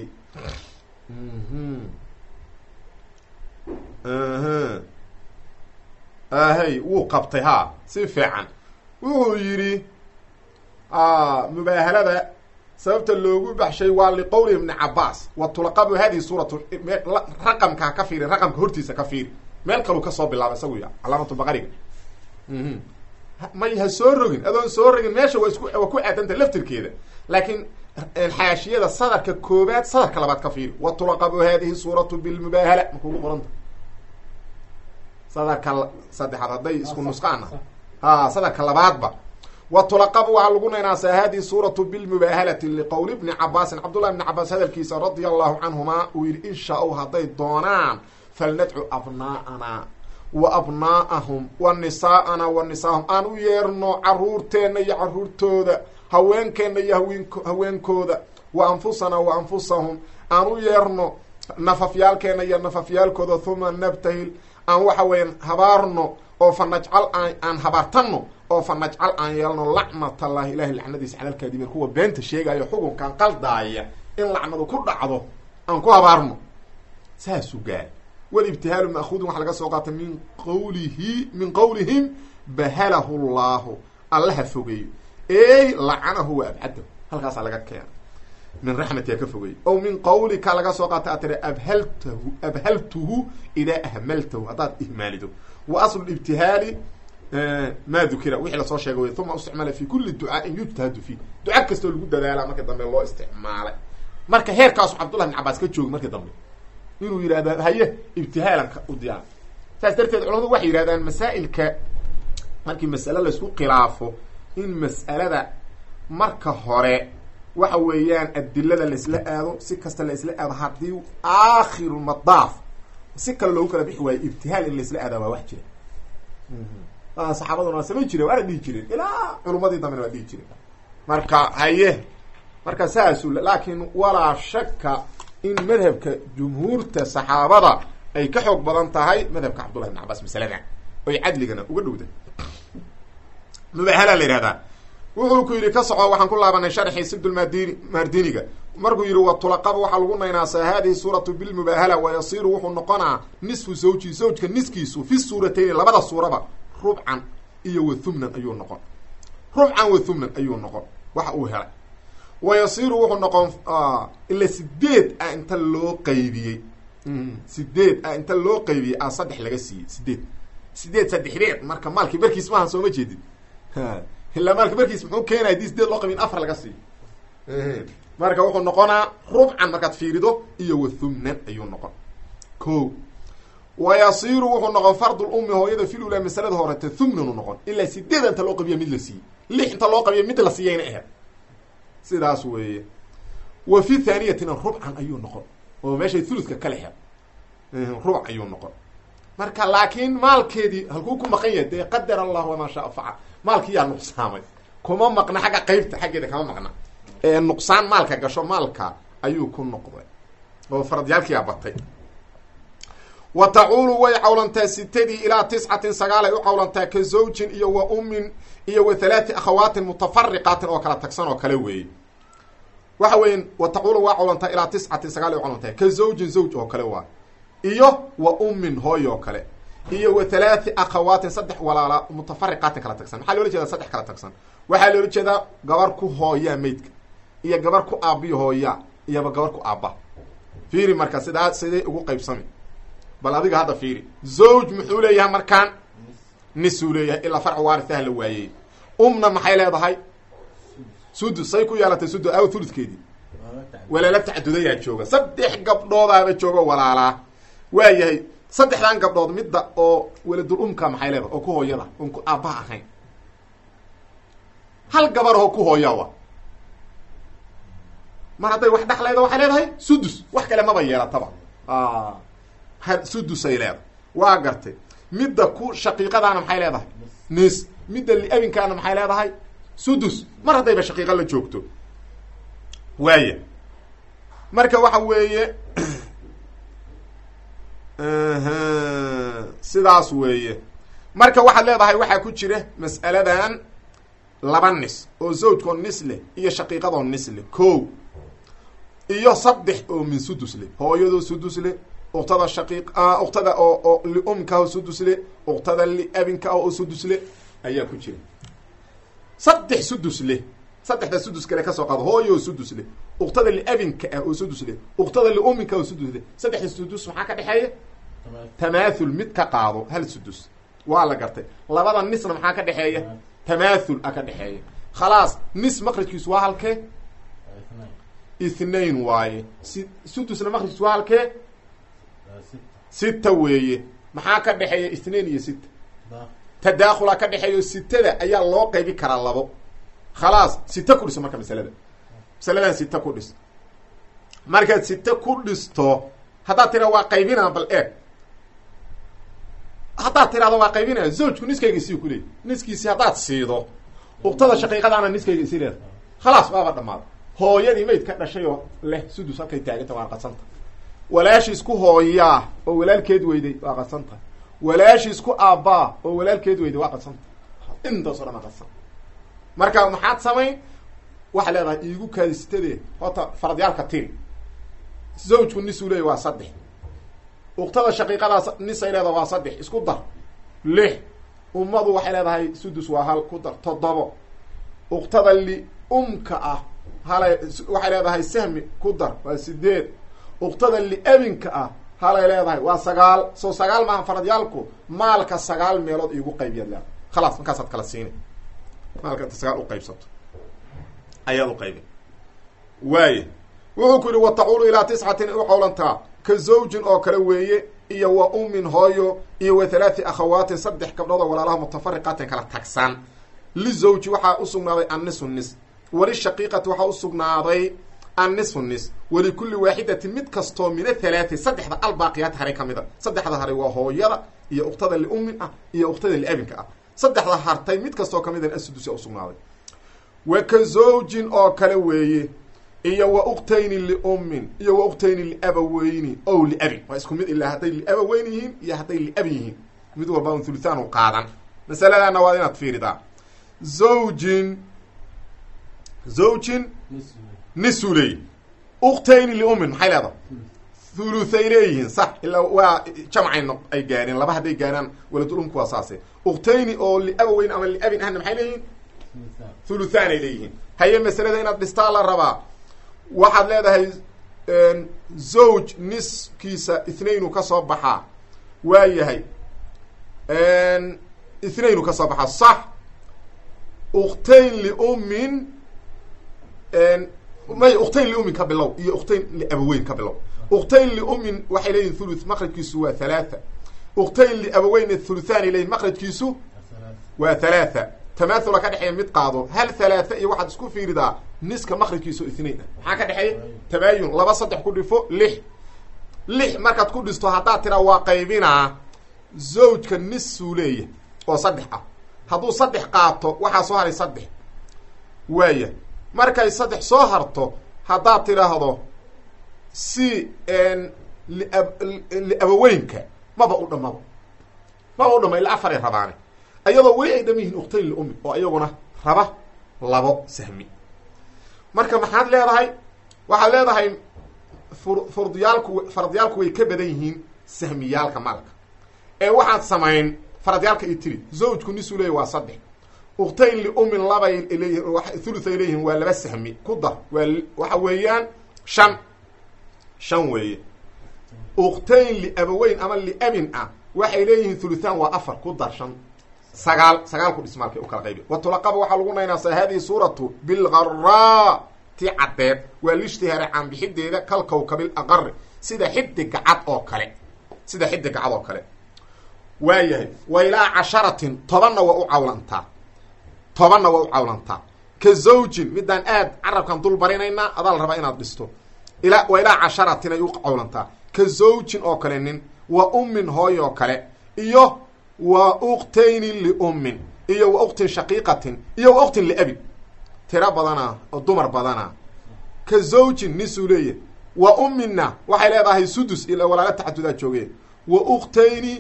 ahey wuu qabtay ha si fiican wuxuu yidhi mubaahalada sababta loogu baxshay waa liqowli ibni cabaas wa tulaqabu hadihi suuratu raqamka ka fiiri raqamka hortiisa ka fiiri meel kaluu kasoo bilaaba isagu ya calaamatu baqariga may ha soo rogin adoon soo rogin meesha waa isku waa ku aadanta laftirkeeda laakiin xaashiyada sadarka koobaad sadarka labaad ka fiiri wa tulaqabu hadihi suuratu bilmubaahala ma kugu qoranta sadarka saddexaad hadday isku nusqaana ha sadarka labaadba wa tulaqabu waxaa lagu naynaasaa hadihi suuratu bilmubaahalati liqowli bni cabaasin cabdullahi bni cabaas hadalkiisa radia allahu canhuma uu yidhi in shaa-u hadday doonaan falnadcu abnaa'ana wa abnaa'ahum wa nisaa'ana wa nisaahum aan u yeerno caruurteenna iyo caruurtooda haweenkeenna iyo haweenk haweenkooda wa anfusana wa anfusahum aan u yeerno nafafyaalkeenna iyo nafafyaalkooda huma nabtahil aan waxa weeyaan habaarno oo fa najcal aan aan habaartanno oo fa najcal aan yeelno lacnatallahi ilahi lacnadiisa calalkaadibiin kuwa beenta sheegayo xukunkan qaldaaya in lacnadu ku dhacdo aan ku habaarno saasuu gaari walibtihaalu ma'huudun waxaa laga soo qaatay min qawlihi min qowlihim bahalahu llahu allaha fogeeyo ey lacanahu wa abcadahu halkaasaa laga keena min raxmatiha ka fogeeyo o min qawlika laga soo qaatay a tiri abhaltahu abhaltuhu idaa ahmaltahu haddaad ihmaalido wa aslu ibtihaali ma dukira wixii lasoo sheegay wey uma isticmaala fi kuli ducaain yujtahadu fiih duca kastoo lagu dadaalaa marka dambe loo isticmaalay marka heerkaasu cabdullah bin cabaas ka joogi markii dambe inuu yidhahda haye ibtihaalanka u diyaar saas darteed culamadu waxay yidhahdaan masaa'ilka markii mas'ale laysku khilaafo in mas'alada marka hore waxa weeyaan adilada laisla aado si kasta la isla aado haddii aakhiru madaaf si kale loogu kala bixi waayo ibtihaal in laisla aadaa waa wax jira saxaabaduna waa samayn jireen waana dhihi jireen ilaa culummadii dambena waa dhihi jireen marka haye marka saasu laakiin walaa shaka in madhabka jumhuurta saxaabada ay ka xoog badan tahay madhabka cabdullahi ibn cabaas masalada oy cadligana uga dhowda mubahala la yihahdaa wuxuu ku yidhi ka soco waxaan ku laabanay sharxii sibdulmadini mardiniga markuu yidhi wa tulaqaba waxaa lagu naynaasaa hadihi suuratu bilmubaahala wa yasiiru wuxuu noqonaa nisfu zawji zawjka niskiisu fi suuratayni labada suuraba rubcan iyo wa thumnan ayuu noqon rubcan wa thumnan ayuu noqon waxa uu helay wa yasiiru wuxuu noqon ila sideed ah inta loo qaybiyey sideed ah inta loo qaybiyey a saddex laga siiyey sideed sideed saddexdeed marka maalkii barkiis maaha sooma jeedid ilaa maalka barkiis muxuu keenaya hadii sideed loo qabiy in afar laga siiyo marka wuxuu noqonaa rubcan markaad fiirido iyo wa thumnan ayuu noqon ko wa yasiiru wuxuu noqon fardul ummi hooyada fil ula masalada horete thumnan u noqon ilaa sideed inta loo qabiya mid la siiyey lix inta loo qabiya mid la siiyayna aheyd sidaas weeye wa fi thaniyatina rubcan ayuu noqon oo meeshay thuluska kala xer rubac ayuu noqon marka laakiin maalkeedii halkuu ku maqan yahay dee qadar allah wamaa shaa facal maalkii yaa nuqsaamay kuma maqna xagga qeybta xaggeeda kama maqna ee nuqsaan maalka gasho maalka ayuu ku noqday oo faradyaalkiyaa batay wa tacuulu way cawlantaa sitadii ilaa tiscatin sagaalay u cawlantaa ka zawjin iyo wa ummin iyo wa halaati akhawaatin mutafariqaatin oo kala tagsan oo kale weeye waxa weya wa tacuulu waa cawlantaa ilaa tiscatin sagaalay u cawlantaa ka zawjin zawj oo kale waa iyo wa ummin hooy oo kale iyo wa halaati akhawaatin saddex walaala mutafariqaatin kala tagsan maxaa loola jeedaa saddex kala tagsan waxaa loola jeedaa gabar ku hooyaa meydka iyo gabar ku aabiyo hooyaa iyoba gabar ku aabba fiiri marka sidaa siday ugu qaybsami bal adiga hadda fiiri zawj muxuu leeyahay markaan nisuu leeyahay ilaa farc waaritaha la waayey umna maxay leedahay sudus say ku yeelatay sudus aw thuludkeedii walaala tacdudayaa jooga saddex gabdhoodaaba jooga walaalaa waayahay saddexdan gabdhood midda oo waladul umka maxay leedahay oo ku hooyada oon ku aabbaha ahayn hal gabaroo ku hooyawa mar hadday wax dhexlayda waxay leedahay sudus wax kale maba yeelataba sudusay leedahay waa gartay midda ku shaqiiqadaana maxay leedahay nis midda liabinkaana maxay leedahay sudus mar haddayba shaqiiqa la joogto waaya marka waxa weeye sidaas weeye marka waxaad leedahay waxaa ku jira mas'aladan laba nis oo zawjkoo nis leh iyo shaqiiqadoo nis leh ko iyo saddex oo min sudus leh hooyadoo sudus leh uktada shaqiiq uktada oo oo liumka oo sudus leh uktada liabinka oo sudus leh ayaa ku jira saddex sudus leh saddexda sudus kale kasoo qaado hooyo oo sudus leh uktada liabinka ah oo sudus leh uktada liuminka oo sudus leh saddexda sudus maxaa ka dhexeeya tamaathul mid ka qaado hal sudus waa la gartay labada nisna maxaa ka dhexeeya tamaathul a ka dhexeeya khalaas nis maqrajkiisu waa halkee ithnain waaye si sudusna maqrajkiisu waa halkee sita weeye maxaa ka dhexeeya ithnain iyo sita tadaakhula ka dhexeeyo sitada ayaa loo qaybi karaa labo khalaas sita ku dhiso marka masalada masaladan sita ku dhis markaad sita ku dhisto haddaad tira waa qaybinaa bal eeg haddaad tirahdo waa qaybinaya zawjku niskayga isii ku leey niskiisi haddaad siido uktada shaqiiqadaana niskayga isi leeda khalaas waaba dhamaada hooyadii mayd ka dhashay oo leh sudus halkay taaganta waa qadsanta walaashiis ku hooyaa oo walaalkeed weyday waa qadsanta walaashiis ku aabbaa oo walaalkeed weyday waa qadsanta intaasoo dhan a qadsan marka maxaad samayn waxaa leedahay iigu kaadisitadee horta faradyaalka tiri zawjku nisuu leeya waa saddex uktada shaqiiqadaas nisay leedaha waa saddex isku dar lix ummadu waxay leedahay sudus waa hal ku dar toddobo uktada li-umka ah halay waxay leedahay sahmi ku dar waa sideed uktada li-abinka ah halay leedahay waa sagaal soo sagaal maaha faradyaalku maalka sagaal meelood iigu qaybiyaad leedahay khalaas markaasaad kala siina maalka inta sagaal uqaybsato ayaad uqaybin waaya wuxuu ku yihi wa tacuulu ilaa tiscatin u cawlantaa ka zawjin oo kale weeye iyo wa ummin hooyo iyo wa halaati akhawaatin saddex gabdhood oo walaalaha mutafariqaatin kala tagsan lizawji waxaa usugnaaday annisu nis walishaqiiqati waxaa usugnaaday annisu nis walikulli waaxidatin mid kastoo min athalaati saddexda albaaqiyaat haray ka mid a saddexda haray waa hooyada iyo uktada liummin ah iyo uktada liabinka ah saddexda hartay mid kastoo ka midan asudusi usugnaaday wa ka zawjin oo kale weeye iyo wa uktayni liummin iyo wa uktayni liabaweyni ow liabin waa isku mid ilaa hadday liabaweyn yihiin iyo hadday liabin yihiin mid walba un thuluthaan u qaadan masaladana waa inaad fiiridaa zawjin zawjin nisuu leeyihi uktayni liummin maxay leedahay thuluthay leeyihiin sax ilaa waa jamcay no ay gaareen laba hadday gaaraan waladul umku waa saase uktayni oo liabaweyn ama liabin ahna maxay leeyihiin thuluthaan ay leeyihiin haye masalada inaad dhistaa la rabaa waxaad leedahay zawj niskiisa ithnaynu ka soo baxaa waa yahay ithnaynu ka soo baxaa sax uktayn liummin may uktayn liummin ka bilow iyo uktayn liabaweyn ka bilow uktayn liummin waxay leeyihin thuluth maqrajkiisu waa halaatha uktayn liabaweyn thuluthaanay leeyihin maqrajkiisu waa halaatha tamathula ka dhexeeya mid qaado hal halaatha iyo waxaad isku fiiridaa niska maqrajkiisu ithnain ah maxaa ka dhexeeya tabaayun laba saddex ku dhifo lix lix markaad ku dhisto haddaad tiraa waa qaybinaa zawjka nisuu leeya oo saddex ah hadduu saddex qaato waxaa soo haray saddex waaya markay saddex soo harto haddaad tidhaahdo si liab liabaweynka maba u dhamaba maba u dhama ila afaray rabaane ayadoo weli ay dham yihiin uktayn liummi oo iyaguna raba labo sahmi marka maxaad leedahay waxaad leedahay fur furdiyaalku faradyaalku way ka badan yihiin sahmiyaalka maalka ee waxaad samayn faradyaalka iyo tiri zawjku nisuu leeyahy waa saddex uktayn liummin labay leeyihin thuluth ay leeyihiin waa laba sahmi ku dar waa waxa weeyaan shan shan weeye uktayn liabaweyn ama liabin ah waxay leeyihiin thuluthaan waa afar ku dar shan sagaal sagaal ku dhismaalkay u kala qaybi watulaqaba waxaa lagu naynaasaa hadihi suuratu bilgaraa ti caddeed waa lishtihaare caanbixideeda kal kawkabil aqari sida xidiga cad oo kale sida xidiga cad oo kale waayahay wa ilaa casharatin tobanna waa u cawlantaa tobanna waa u cawlantaa ka zawjin midaan aad carabkan dul barinaynaa adaa la rabaa inaad dhisto ila wa ilaa casharatin ay u cawlantaa ka zawjin oo kale nin wa ummin hooy oo kale iyo wa uktayni liummin iyo wa uktin shaqiiqatin iyo wa uktin liabin tiro badana oo dumar badana ka zawjin nisuu leeyahy wa umminna waxay leedahay sudus ila walaala taxadudaa joogeen wa uktayni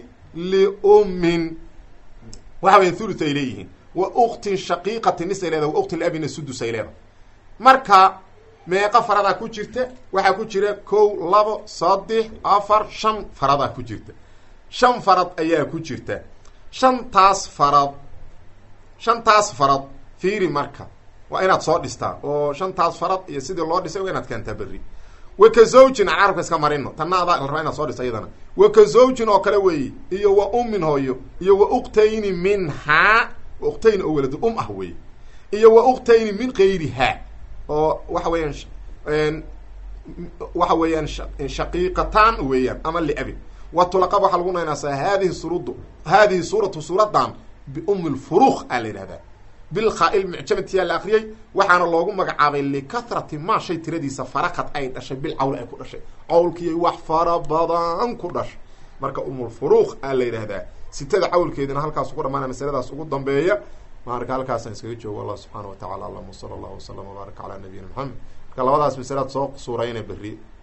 liummin waxa weya thuluth ay leeyihiin wa uktin shaqiiqatin nisay leedahay wa uktin liabinna sudus ay leedahay marka meeqa faradaa ku jirta waxaa ku jira kow labo saddex afar shan faradaa ku jirta shan farad ayaa ku jirta shantaas farad shantaas farad fiiri marka waa inaad soo dhistaa oo shantaas farad iyo sidii loo dhisay waa inaad keentaa berri wa ka zawjin aan carabka iska marino tanna adaa la rabaa inaad soo dhista iyadana wa ka zawjin oo kale weeye iyo wa ummin hooyo iyo wa uktayni minhaa uktayni oo waladu um ah weeye iyo wa uktayni min kayrihaa oo waxa weeyaan waxa weeyaan shaqiiqatan weeyaan ama liabin wa tulaqab waxaa lagu naynaasaa haadihi surudu haadihi suuratu suuradan biumi lfuruuq aa la yidhahdaa bilkhaa-il mucjamatiyaa la akriyey waxaana loogu magacaabay likahrati maa shay tiradiisa farakad ay dhashay bil cawl ay ku dhashay cawlkiyay wax fara badan ku dhashay marka umulfuruuq aa la yidhaahdaa sitada cawlkeedina halkaas ugu dhamaana masaladaas ugu dambeeya marka halkaasaan iskaga joogo allah subxaana wa tacala allahuma sala allahu wasalam wbaaraka calaa nabiyina maxamed marka labadaas masalaad soo suurayna berri